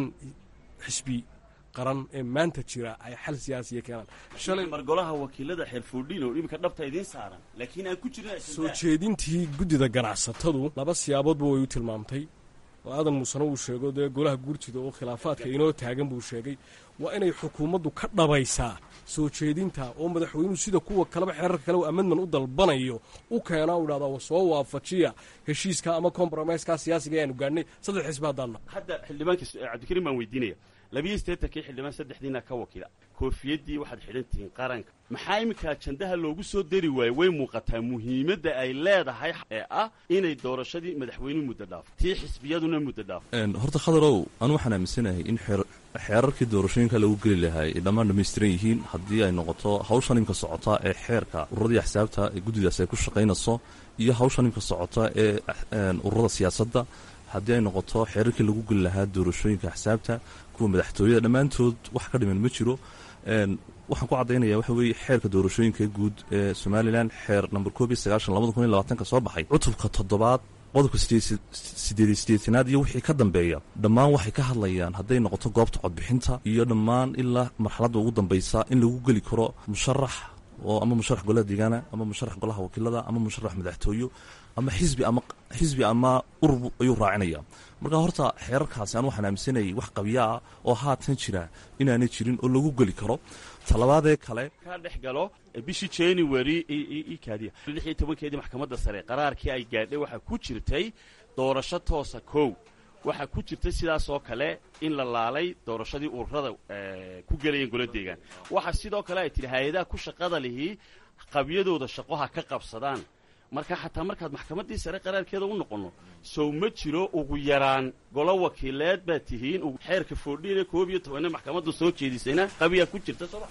xisbi qaran ee maanta jira ay xal siyaasiya keenaan mar golaha wakiilada xeerfoodhino iminka dhabta idiin saaran laakiin aan ku jirin soo jeedintii guddida ganacsatadu laba siyaaboodba way u tilmaamtay oo aadan muusena uu sheego dee golaha guurtida oo khilaafaadka inoo taagan buu sheegay waa inay xukuumaddu ka dhabaysaa soo jeedinta oo madaxweynuhu sida kuwa kaleba xeerarka kale amendman u dalbanayo u keenaa u idhahdaa soo waafajiya heshiiska ama compromiseska siyaasiga ayaanu gaadhnay saddex xisbi haddaanna hadda xildhibaanka cabdikariim baan weydiinaya labiyo siddeetankii xildhibaan saddexdiina ka wakiila koofiyaddii waxaad xidhan tihiin qaranka maxaa iminka ajandaha loogu soo dari waaye way muuqataa muhiimadda ay leedahay ee ah inay doorashadii madaxweynuhu muddo dhaafo tii xisbiyaduna muddo dhaafo horta khadarow anu waxaan aaminsanahay in xeerarkii doorashooyinka lagu geli lahaa ay dhammaan dhammaystiran yihiin haddii ay noqoto hawshan imka socota ee xeerka ururadii axsaabta ee guddidaas ay ku shaqaynayso iyo hawshan imka socota ee ururada siyaasadda haddii ay noqoto xeerarkii lagu geli lahaa doorashooyinka axsaabta kuwa madaxtooyada dhammaantood wax ka dhiman ma jiro waxaan ku caddaynaya waxa weeye xeerka doorashooyinka guud ee somalilan xeer number koob iyo sagaashan labada kun iyo labaatanka soo baxay cutubka toddobaad qodobka sideed sideetanaad iyo wixii ka dambeeya dhammaan waxay ka hadlayaan hadday noqoto goobta codbixinta iyo dhammaan ilaa marxaladda ugu dambaysa in lagu geli karo musharax oo ama musharax golaha deegaana ama musharax golaha wakiilada ama musharax madaxtooyo ama xisbi ama xisbi ama urur ayuu raacinaya marka horta xeerarkaasi aan waxaan aaminsanayay wax qabyaa oo haatan jira inaanay jirin oo lagu geli karo talabaadee kale ka dhex galo bishii january ikaadiya lix iyo tobankeedii maxkamadda sare qaraarkii ay gaadhay waxaa ku jirtay doorasho toosa kow waxaa ku jirtay sidaas oo kale in la laalay doorashadii ururada ku gelayeen golo deegaan waxaa sidoo kale ay tidhi hay-adaha ku shaqada lihii qabyadooda shaqoha ka qabsadaan marka xataa markaad maxkamaddii sare qaraarkeeda u noqonno sow ma jiro ugu yaraan golo wakiileed baad tihiin xeerka foodhiine koob iyo tobanne maxkamadda soo jeedisayna qabiyaa ku jirta sooma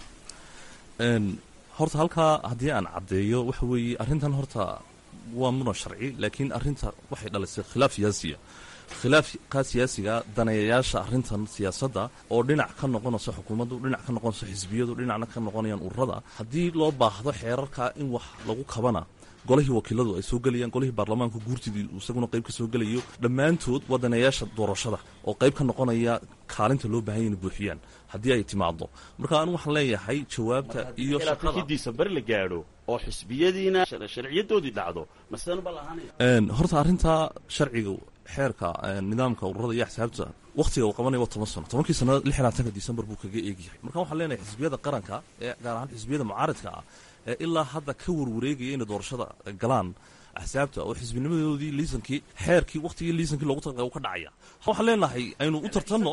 horta halkaa haddii aan caddeeyo waxa weeye arrintan horta waa muran sharci laakiin arrinta waxay dhalisay khilaaf siyaasiya khilaafka siyaasiga daneeyayaasha arrintan siyaasadda oo dhinac ka noqonayso xukuumaddu dhinac ka noqonayso xisbiyadu dhinacna ka noqonayaan ururada haddii loo baahdo xeerarka in wax lagu kabana golihii wakiiladu ay soo gelayaan golihii baarlamaanka guurtidii isaguna qayb ka soo gelayo dhammaantood waa daneeyaasha doorashada oo qayb ka noqonaya kaalinta loo baahanya inay buuxiyaan haddii ay timaado marka anu waxaan leeyahay jawaabta iyo shaqadkiisa bar la gaadho oo xisbiyadiina sharciyadoodii dhacdo masenuba lahaanaya horta arrintaa sharciga xeerka nidaamka ururada iyo axsaabta wakhtiga uu qabanaya waa toban sano tobankii sano lix labaatanka disembar buu kaga eegyahay marka waxaan leenahay xisbiyada qaranka ee gaar ahaan xisbiyada mucaaridka ah ee ilaa hadda ka warwareegaya inay doorashada galaan axsaabta oo xisbinimadoodii liisankii xeerkii wakhtigii liisankii loogu talagalay uu ka dhacaya waxaan leenahay aynu u tartanno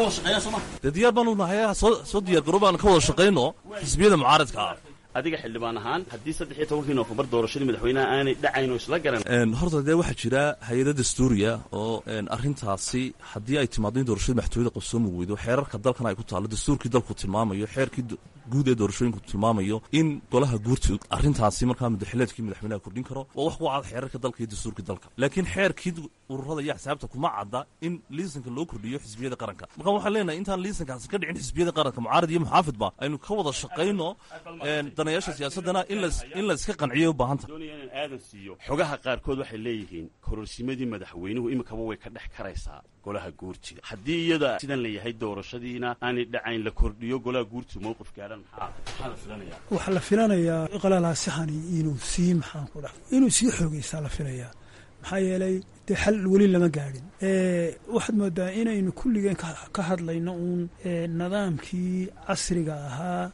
dee diyaar baanu nahay soo soo diyaar garoo baan ka wada shaqayno xisbiyada mucaaridka ah adiga xildhibaan ahaan haddii saddex iyo tobankii noofembar doorashadii madaxweynaha aanay dhacayno isla garan horta dee waxaa jira hay-ada dastuuriya oo arrintaasi haddii ay timaado in doorashada madaxtooyada qabsoomi weydo xeerarka dalkan ay ku taallo dastuurkii dalku tilmaamayo xeerkii guud ee doorashooyinku tilmaamayo in golaha guurti arrintaasi markaa madaxileedkii madaxweynaha kordhin karo waa wax ku cad xeerarka dalka iyo dastuurkii dalka laakiin xeerkii ururada iyo axsaabta kuma cadda in liisanka loo kordhiyo xisbiyada qaranka marka waxaan leenahay intaan liisankaasi ka dhicin xisbiyada qaranka mucaarad iyo muxaafidba aynu ka wada shaqayno danayaasha siyaasadana in la iska qanciyo u baahanta doonaya inaan aadan siiyo xogaha qaarkood waxay leeyihiin kororsimadii madaxweynuhu iminkaba way ka dhex karaysaa golaha guurtiga haddii iyada sidan la yahay doorashadiina aanay dhacayn la kordhiyo golaha guurtiga mowqif gaadhan maxaa maxaa la filanaya waxaa la filanayaa qalalaasixani inuu sii maxaan ku dhaha inuu sii xoogaysaa la filayaa maxaa yeelay dee xal weli lama gaadhin waxaad moodaa inaynu kulligeen ka hadlayno uun nidaamkii casriga ahaa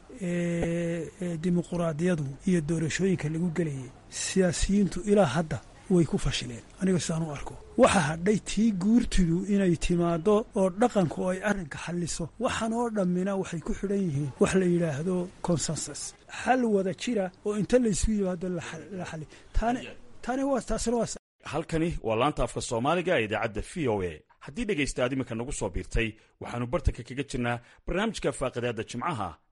ee dimuquraadiyadu iyo doorashooyinka lagu gelayay siyaasiyiintu ilaa hadda way ku fashileen aniga sidaan u arko waxa hadhay tii guurtidu inay timaaddo oo dhaqanku ay arrinka xalliso waxaan oo dhammina waxay ku xidhan yihiin wax la yidhaahdo consensus xal wada jira oo inta laysu yimaado la xali tani waa taasina waa halkani waa laanta afka soomaaliga ee idaacadda v o a haddii dhegaysta aad iminka nagu soo biirtay waxaannu bartanka kaga jirnaa barnaamijka faaqidaadda jimcaha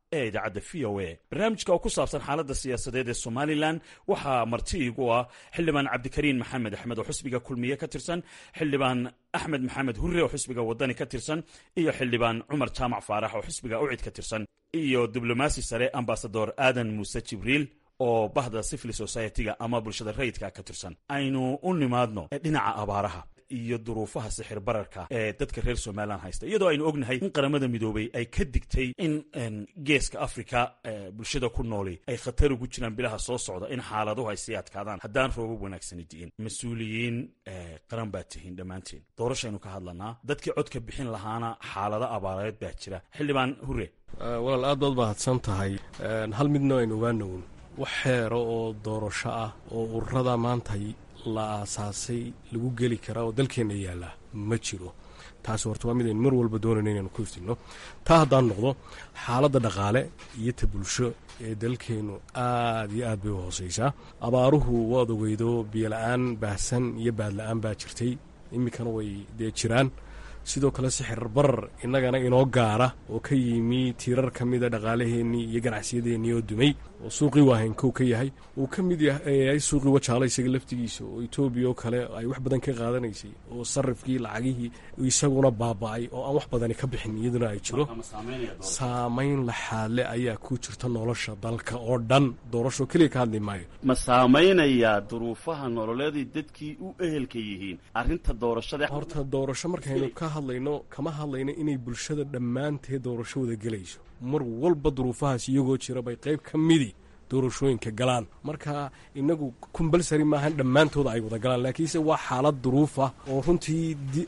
ee idaacadda v o a barnaamijka oo ku saabsan xaaladda siyaasadeed ee somalilan waxaa marti igu ah xildhibaan cabdikariin maxamed axmed oo xusbiga kulmiye ka tirsan xildhibaan axmed maxamed hurre oo xusbiga wadani ka tirsan iyo xildhibaan cumar jaamac faarax oo xusbiga ucid ka tirsan iyo diblomaasi sare ambasador aadan muuse jibriil oo bahda civil society-ga ama bulshada rayidka ka tirsan aynu u nimaadno dhinaca abaaraha iyo duruufaha sixir bararka ee dadka reer somalilan haysta iyadoo aynu ognahay in qaramada midoobay ay ka digtay in geeska africa bulshada ku nooli ay khatar ugu jiraan bilaha soo socda in xaaladuhu ay sii adkaadaan haddaan roobab wanaagsani di'in mas-uuliyiin qaran baa tihiin dhammaanteen doorashaynu ka hadlanaa dadkii codka bixin lahaana xaalado abaareed baa jira xildhibaan hure walaal aad baad mahadsan tahay hal midna aynu ogaanown wax xeero oo doorasho ah oo ururada maanta la aasaasay lagu geli karaa oo dalkeenna yaallaa ma jiro taasi horta waa mid aynu mar walba doonayno inaanu ku iftinno taa haddaan noqdo xaaladda dhaqaale iyo ta bulsho ee dalkeennu aad iyo aad bay u hoosaysaa abaaruhu waad ogeydo biyola-aan baahsan iyo baadla-aan baa jirtay iminkana way dee jiraan sidoo kale sixir barar innagana inoo gaara oo ka yimi tiirar ka mida dhaqaalaheennii iyo ganacsiyadeenii oo dumay oo suuqii waahaynkow ka yahay uu ka mid yahay suuqii wajaala isaga laftigiisa oo etoobiya oo kale ay wax badan ka qaadanaysay oo sarifkii lacagihii isaguna baaba'ay oo aan wax badani ka bixin iyaduna ay jiro saamayn laxaadle ayaa ku jirta nolosha dalka oo dhan doorasho keliya ka hadli maayo ma saamaynayaa duruufaha nololeeday dadkii u ehelka yihiin arrinta doorashada horta doorasho markaynu ka hadlayno kama hadlayno inay bulshada dhammaanteed doorasho wada gelayso mar walba duruufahaas iyagoo jira bay qayb ka midi doorashooyinka galaan marka inagu kumbalsari maahan dhammaantooda ay wada galaan laakiinse waa xaalad duruufa oo runtii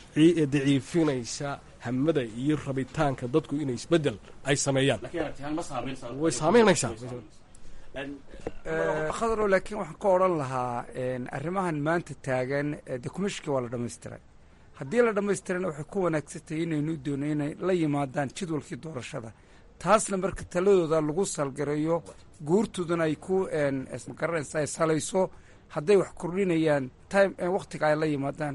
daciifinaysa hamada iyo rabitaanka dadku inay isbedel ay sameeyaan way saamaynaysaa khadro laakiin waxaan ka odhan lahaa arrimahan maanta taagan de kumishkii waa la dhammaystiray haddii la dhammaystirana waxay ku wanaagsantahay inaynu doono inay la yimaadaan jadwalkii doorashada taasna marka taladooda lagu salgareeyo guurtoodana ay ku magaranaysa ay salayso hadday wax kordhinayaan time wakhtiga ay la yimaadaan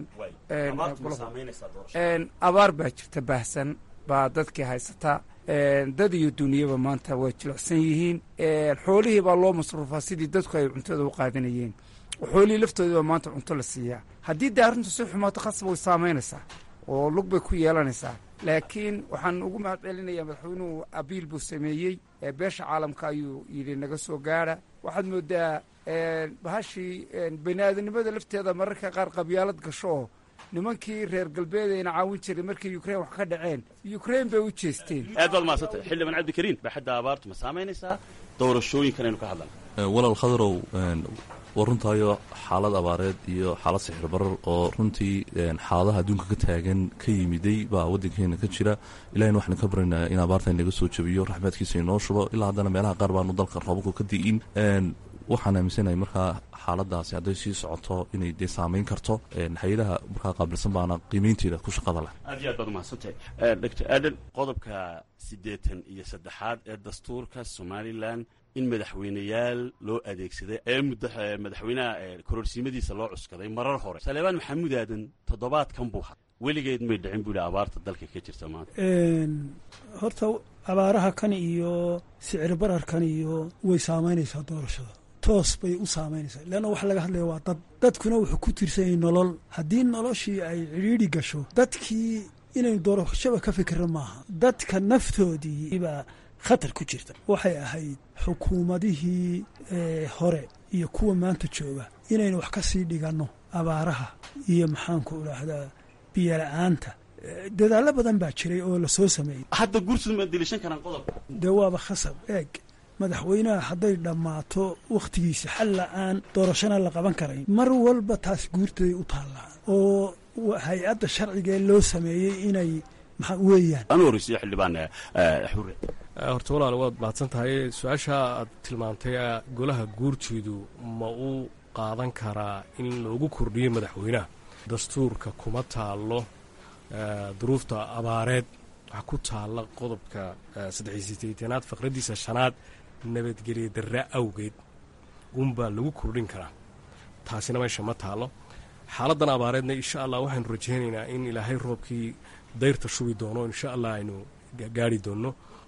abaar baa jirta baahsan baa dadkii haysataa dad iyo duniyaba maanta way jilicsan yihiin xoolihii baa loo masruufaa sidii dadku ay cuntada u qaadanayeen xoolihii laftoodii baa maanta cunto la siiyaa haddii dee arrintu si xumaato khasab way saamaynaysaa oo lug bay ku yeelanaysaa laakiin waxaan ugu mahad celinayaa madaxweynuhu abiil buu sameeyey beesha caalamka ayuu yidhi naga soo gaara waxaad moodaa bahashii bani aadanimada lafteeda mararka qaar qabyaalad gasho oo nimankii reer galbeed ayna caawin jiray markii ukrain wax ka dhaceen ukrain bay u jeesteen aad baad mahadsantay xildhibaan cabdikariin baaxadda abaartu ma saamaynaysaa doorashooyinkan aynu ka hadlan walaal khadarow waa runtaayo xaalad abaareed iyo xaalad sixir barar oo runtii xaaladaha adduunka ka taagan ka yimiday baa waddankeena ka jira ilahina waxaan ka baranayaa in abaarta inaga soo jabiyo raxmaadkiisa inoo shubo ilaa haddana meelaha qaar baanu dalka roobabku ka di'in waxaan aaminsanahay markaa xaaladaasi hadday sii socoto inay dee saamayn karto hay-adaha markaa qaabilsan baana qiimeynteeda ku shaqada leh aad iyo aad baad umahadsantahay doctor aadan qodobka siddeetan iyo saddexaad ee dastuurka somalilan in madaxweyneyaal loo adeegsaday ee madaxweynaha kororsiimadiisa loo cuskaday marar hore saleebaan maxamuud aadan toddobaadkan buu had weligeed may dhicin buu yihi abaarta dalka ka jirta maanta horta abaaraha kan iyo sicir bararkan iyo way saamaynaysaa doorashada toos bay u saamaynaysaa leanna waxa laga hadlaya waa dad dadkuna wuxuu ku tiirsan yahay nolol haddii noloshii ay cidhiidhi gasho dadkii inaynu doorashaba ka fikira maaha dadka naftoodii baa khatar ku jirta waxay ahayd xukuumadihii hore iyo kuwa maanta jooga inaynu wax ka sii dhiganno abaaraha iyo maxaanku idhaahdaa biyola-aanta dadaallo badan baa jiray oo la soo sameeyey hadda guurtooda ma dilishan karaan qodobka dee waaba khasab eeg madaxweynaha hadday dhammaato wakhtigiisa xal la-aan doorashana la qaban karayn mar walba taas guurtaday u taallaa oo hay-adda sharcigaee loo sameeyey inay maxaa weeyaan anu horeysiyo xildhibaan xure horta walaal waad mahadsan tahay su-aasha aad tilmaantay golaha guurteedu ma u qaadan karaa in loogu kordhiyo madaxweynaha dastuurka kuma taallo duruufta abaareed waxaa ku taalla qodobka saddexiy sideetanaad faqraddiisa shanaad nabadgelya darra awgeed unbaa lagu kordhin karaa taasina meesha ma taallo xaaladdan abaareedna insha allah waxaynu rajaynaynaa in ilaahay roobkii dayrta shubi doono insha allah aynu gaari doonno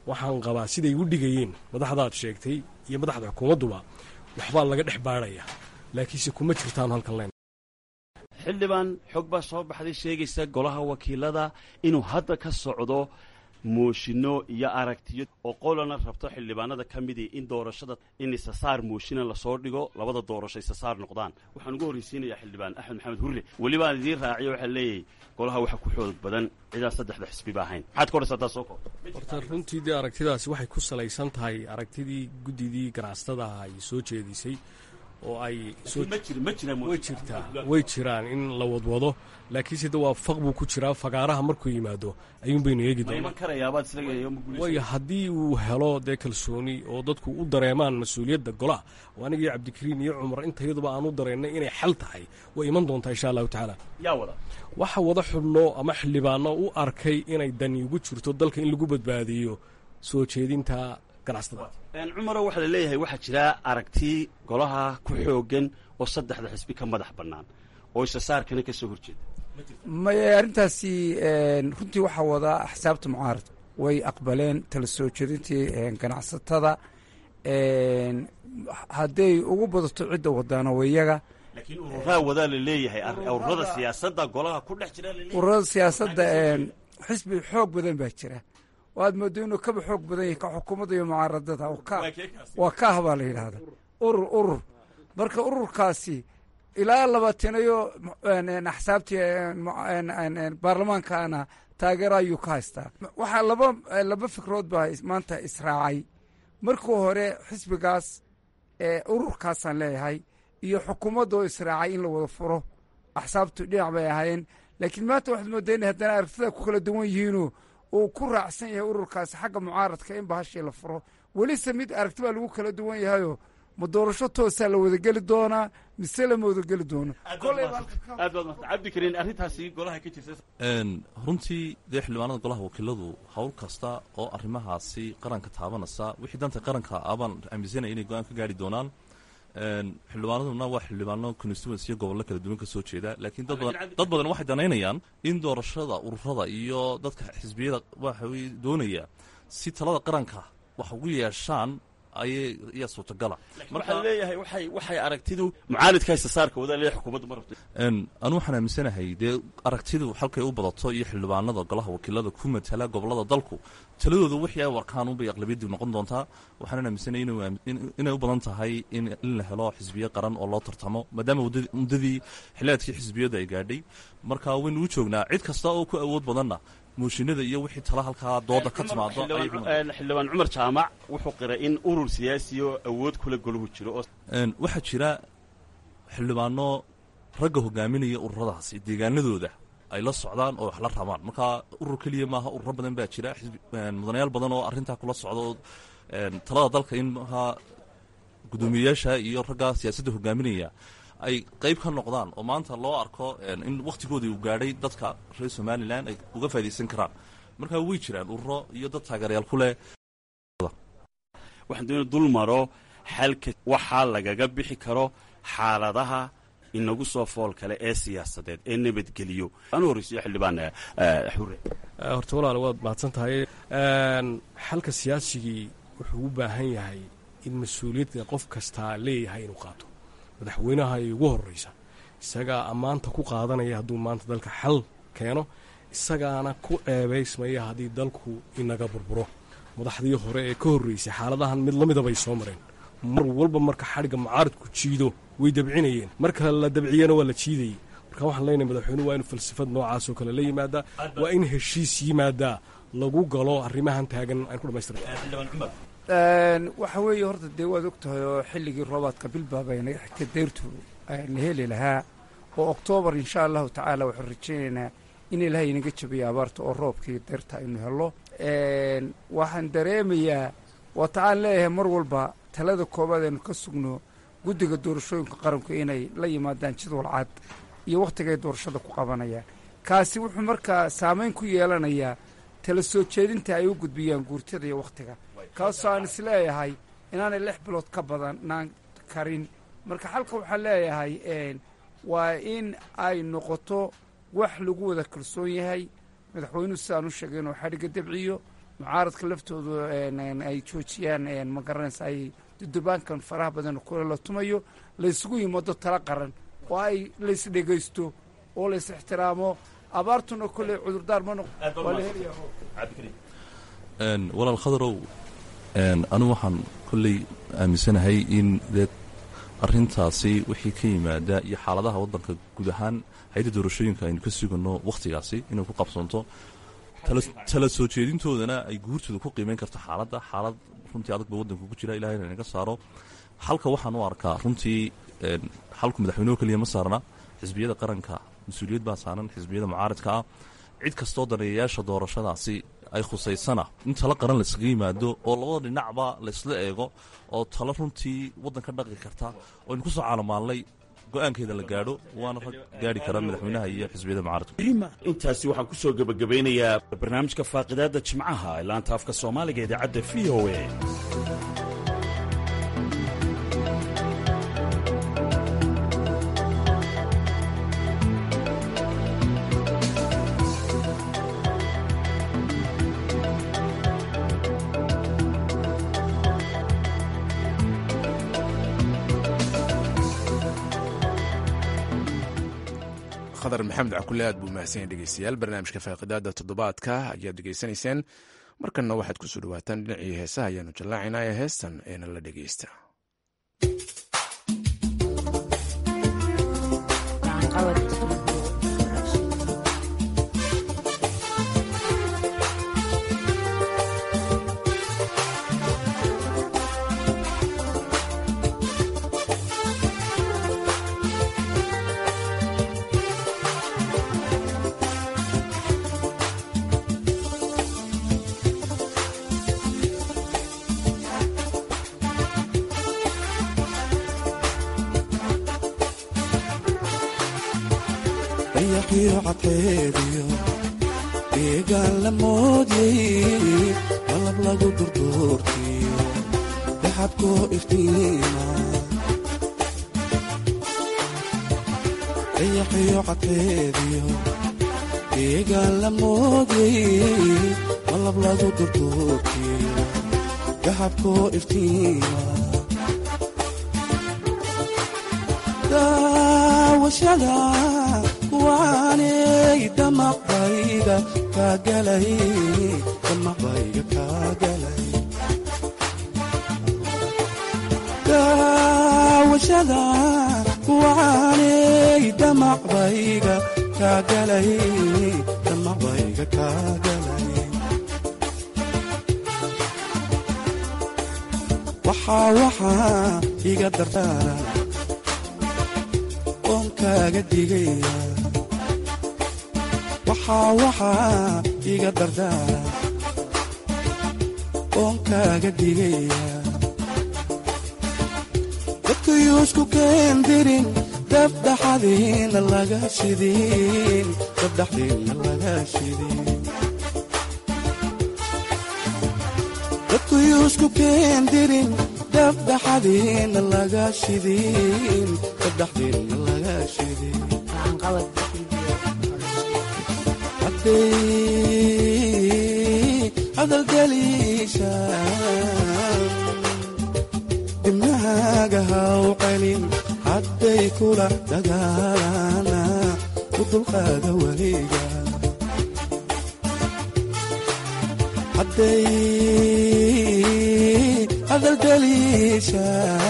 waxaan qabaa siday u dhigayeen madaxdaad sheegtay iyo madaxda xukuumadduba waxbaa laga dhex baadhaya laakiinse kuma jirtaan halkan len xildhibaan xog baa soo baxday sheegaysa golaha wakiilada inuu hadda ka socdo mooshinno iyo aragtiyo oo qolana rabto xildhibaanada ka midii in doorashada in isasaar mooshina lasoo dhigo labada doorasho isasaar noqdaan waxaan ugu horraysiinayaa xildhibaan axmed maxamed hurre welibaan idiin raaciyo waxaa leeyahay golaha waxa ku xoog badan cidaan saddexda xisbiba ahayn maxaad ka odhaysaa taas soo koob horta runtii dee aragtidaasi waxay ku salaysan tahay aragtidii guddidii ganacsatada ay soo jeedisay oo ay way jirtaa way jiraan in la wadwado laakiinse de waa faq buu ku jiraa fagaaraha markuu yimaado ayuun baynu eegi doonawaayo haddii uu helo dee kalsooni oo dadku u dareemaan mas-uuliyadda golaha oo anigii cabdikariin iyo cumar intayaduba aan u dareennay inay xal tahay way iman doontaa insha allahu tacaala waxa wada xubno ama xildhibaano u arkay inay dani ugu jirto dalka in lagu badbaadiyo soo jeedinta cumaro waxaa la leeyahay waxaa jira aragti golaha ku xoogan oo saddexda xisbi ka madax bannaan oo isasaarkana ka soo horjeeda maye arrintaasi runtii waxaa wadaa axsaabta mucaaradka way aqbaleen tala soo jeedintii ganacsatada hadday ugu badato cidda wadaana wayaga laakiin ururaa wadaa la leeyahay ururada siyaasadda golaha ku dhex jira ururada siyaasadda xisbi xoog badan baa jira waad moodo inuu kaba xoog badan yahay ka xukuumadda iyo mucaaradada waa kaah baa la yidhaahda urur urur marka ururkaasi ilaa labaatanayo axsaabtii baarlamaankaana taageero ayuu ka haystaa waxaa laba laba fikrood baa maanta israacay markii hore xisbigaas ururkaasaan leeyahay iyo xukuumadda oo israacay in la wada furo axsaabtu dhinac bay ahaayeen laakiin maanta waxaad moodaa inay haddana aragtida ku kala duwan yihiinoo uu ku raacsan yahay ururkaasi xagga mucaaradka in bahashii la furo welise mid aragti baa lagu kala duwan yahayoo ma doorasho toosaa la wadageli doonaa mise lama wadageli doono cabdikariin arrintaasi golaha ka jirta runtii dee xildhibaanada golaha wakiiladu howl kasta oo arrimahaasi qaranka taabanaysa wixii danta qaranka abaan aaminsanaya inay go-aan ka gaari doonaan xildhibaanaduna waa xildhibaano constituency iyo gobollo kala duwan ka soo jeeda laakiin dad badan dad badan waxay danaynayaan in doorashada ururada iyo dadka xisbiyada waxa doonaya si talada qaranka wax ugu yeeshaan ayay ayaa suurtagala waxaa leeyahay waxay waxay aragtidu mucaaridka isasaarka wadaa leeyahay xukuumaddu ma rabto anu waxaan aaminsanahay dee aragtidu halkay u badato iyo xildhibaanada golaha wakiilada ku matala gobolada dalku taladooda wixii ay warkaan unbay aqlabiyadii noqon doontaa waxaanan aaminsanay inay u badan tahay in la helo xisbiyo qaran oo loo tartamo maadaama muddadii xiliaadkii xisbiyadu ay gaadhay marka waynu u joognaa cid kasta oo ku awood badanna mooshinada iyo wixii tala halkaa dooda ka timaado xildhibaan cumar jaamac wuxuu qiray in urur siyaasi oo awood kula golahu jiro waxaa jira xildhibaano ragga hogaaminaya ururadaasi deegaanadooda ay la socdaan oo wax la rabaan marka urur keliya maaha ururo badan baa jira mudanayaal badan oo arrintaa kula socda oo talada dalka in maaha guddoomiyeyaasha iyo ragga siyaasadda hogaaminaya ay qayb ka noqdaan oo maanta loo arko in wakhtigoodii uu gaadhay dadka reer somalilan ay uga faa'idaysan karaan marka way jiraan ururo iyo dad taageerayaal ku leh waxaan doona dul maro xalka waxaa lagaga bixi karo xaaladaha inagu soo fool kale ee siyaasadeed ee nabadgeliyo anu horreysiyo xildhibaan xure horta walaal waad mahadsan tahay xalka siyaasigii wuxuu u baahan yahay in mas-uuliyadda qof kastaa leeyahay inuu qaato madaxweynaha ay ugu horraysa isagaa ammaanta ku qaadanaya hadduu maanta dalka xal keeno isagaana ku ceebaysmaya haddii dalku inaga burburo madaxdii hore ee ka horraysay xaaladahan mid la midabay soo mareen mar walba marka xadhigga mucaaradku jiido way dabcinayeen marka la dabciyana waa la jiidayey marka waxaan leenahay madaxweynuhu waa inu falsafad noocaasoo kale la yimaadaa waa in heshiis yimaadaa lagu galo arrimahan taagan aan ku dhamaystirna waxa weeye horta dee waad og tahay oo xilligii roobaadka bilbaabay naga xigtay deyrtu la heli lahaa oo oktoobar insha allahu tacaala waxaan rajaynaynaa in ilaahay inaga jabiyo abaarta oo roobkii deyrta aynu helo waxaan dareemayaa waata aan leeyahay mar walba talada koobaad aynu ka sugno guddiga doorashooyinka qaranku inay la yimaadaan jadwal cad iyo wakhtigay doorashada ku qabanayaan kaasi wuxuu markaa saamayn ku yeelanayaa tala soo jeedinta ay u gudbiyaan guurtada iyo wakhtiga kaasoo aan is leeyahay inaanay lix bilood ka badanaan karin marka xalka waxaan leeyahay waa in ay noqoto wax lagu wada kalsoon yahay madaxweynuhu sidaan u sheegay inuu xadhigga dabciyo mucaaradka laftoodu ay joojiyaan ma garanaysa ay dudubaankan faraha badan kule la tumayo laysugu yimaado tala qaran oo ay lays dhegaysto oo lays ixtiraamo abaartuna kolley cudurdaar ma noq waa la helaya walaal khadarow anigu waxaan kolley aaminsanahay in dee arrintaasi wixii ka yimaada iyo xaaladaha waddanka guud ahaan hay-adda doorashooyinka aynu ka sugano wakhtigaasi inay ku qabsanto tala soo jeedintoodana ay guurtooda ku qiimeyn karto xaaladda xaalad runtii adag ba waddanka ku jira ilahay inaga saaro halka waxaan u arkaa runtii xalku madaxweyneho keliya ma saarna xisbiyada qaranka mas-uuliyad baa saaran xisbiyada mucaaridka ah cid kastoo daneeyayaasha doorashadaasi ay khusaysana in talo qaran laysaga yimaado oo labada dhinacba laysla eego oo talo runtii waddanka dhaqi karta oo aynu ku soo caalamaallay go-aankeeda la gaadho waana rag gaari kara madaxweynaha iyo xisbiyada mucaaradka intaasi waxaan ku soo gebagabeynayaa barnaamijka faaqidaadda jimcaha ee laanta afka soomaaliga idaacadda v o a khadar maxamed cakule aad buu mahadsanyahy dhegeystayaal barnaamijka faaqidaada toddobaadka ayaad dhegeysanayseen markanna waxaad kusoo dhawaataan dhinacii heesaha ayaanu jallaacaynaa ee heestan eena la dhegeysta dayaqiyo cadkeediyo deegaan la moodyay qalab lagu durduurtiyo daxabkoo iftiima dayaqiyo cadkeediyo deegaan la moodyay qalab lagu durduurtiyo daxabkoo iftiima daawashada kuwaanay damaqbayga kaagalay damaqbayga kaagalay daawashada kuwaanay damaqbayga kaagalay damaqbayga kaagalay waxaa waxaa iga dardaara oon kaaga digaya waxaa waxaa iga dardaara oon kaaga digaya dadkayuusku keendirin dabdhaxadiina laga shidin dabdhaxdiina laga shidin dadkayuusku keendirin dabdhaxadiina laga shidin dabdhaxdiina laga shidin hadday hadalgeliisha dibnahaaga haw celin hadday kula dagaalana u dulqaada weliga hadday hadalgeliisha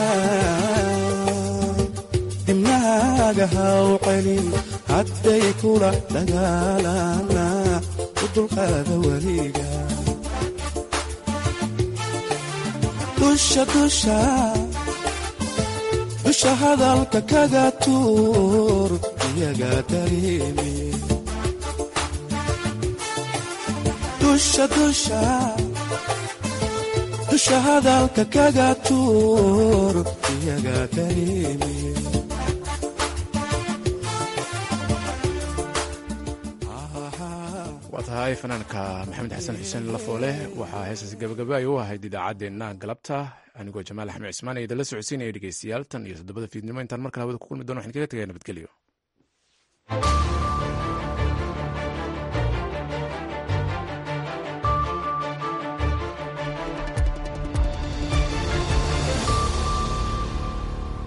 dibnahaaga haw celin hadday kula dagaalana u dulqaada weliga dusha dusha dusha hadalka kaga tuur iyaga dareemi dusha dusha dusha hadalka kaga tuur iyaga dareemi waa tahay fanaanka maxamed xasan xuseen lafoole waxaa heestaasi gabagaba ay u ahayd idaacaddeenna galabta anigoo jamaal axmed cismaan ee idinla socodsiinaya dhegeystayaal tan iyo toddobada fiidnimo intaan mar kale hawada ku kulmi dono waxaan kaga tegaya nabadgelyo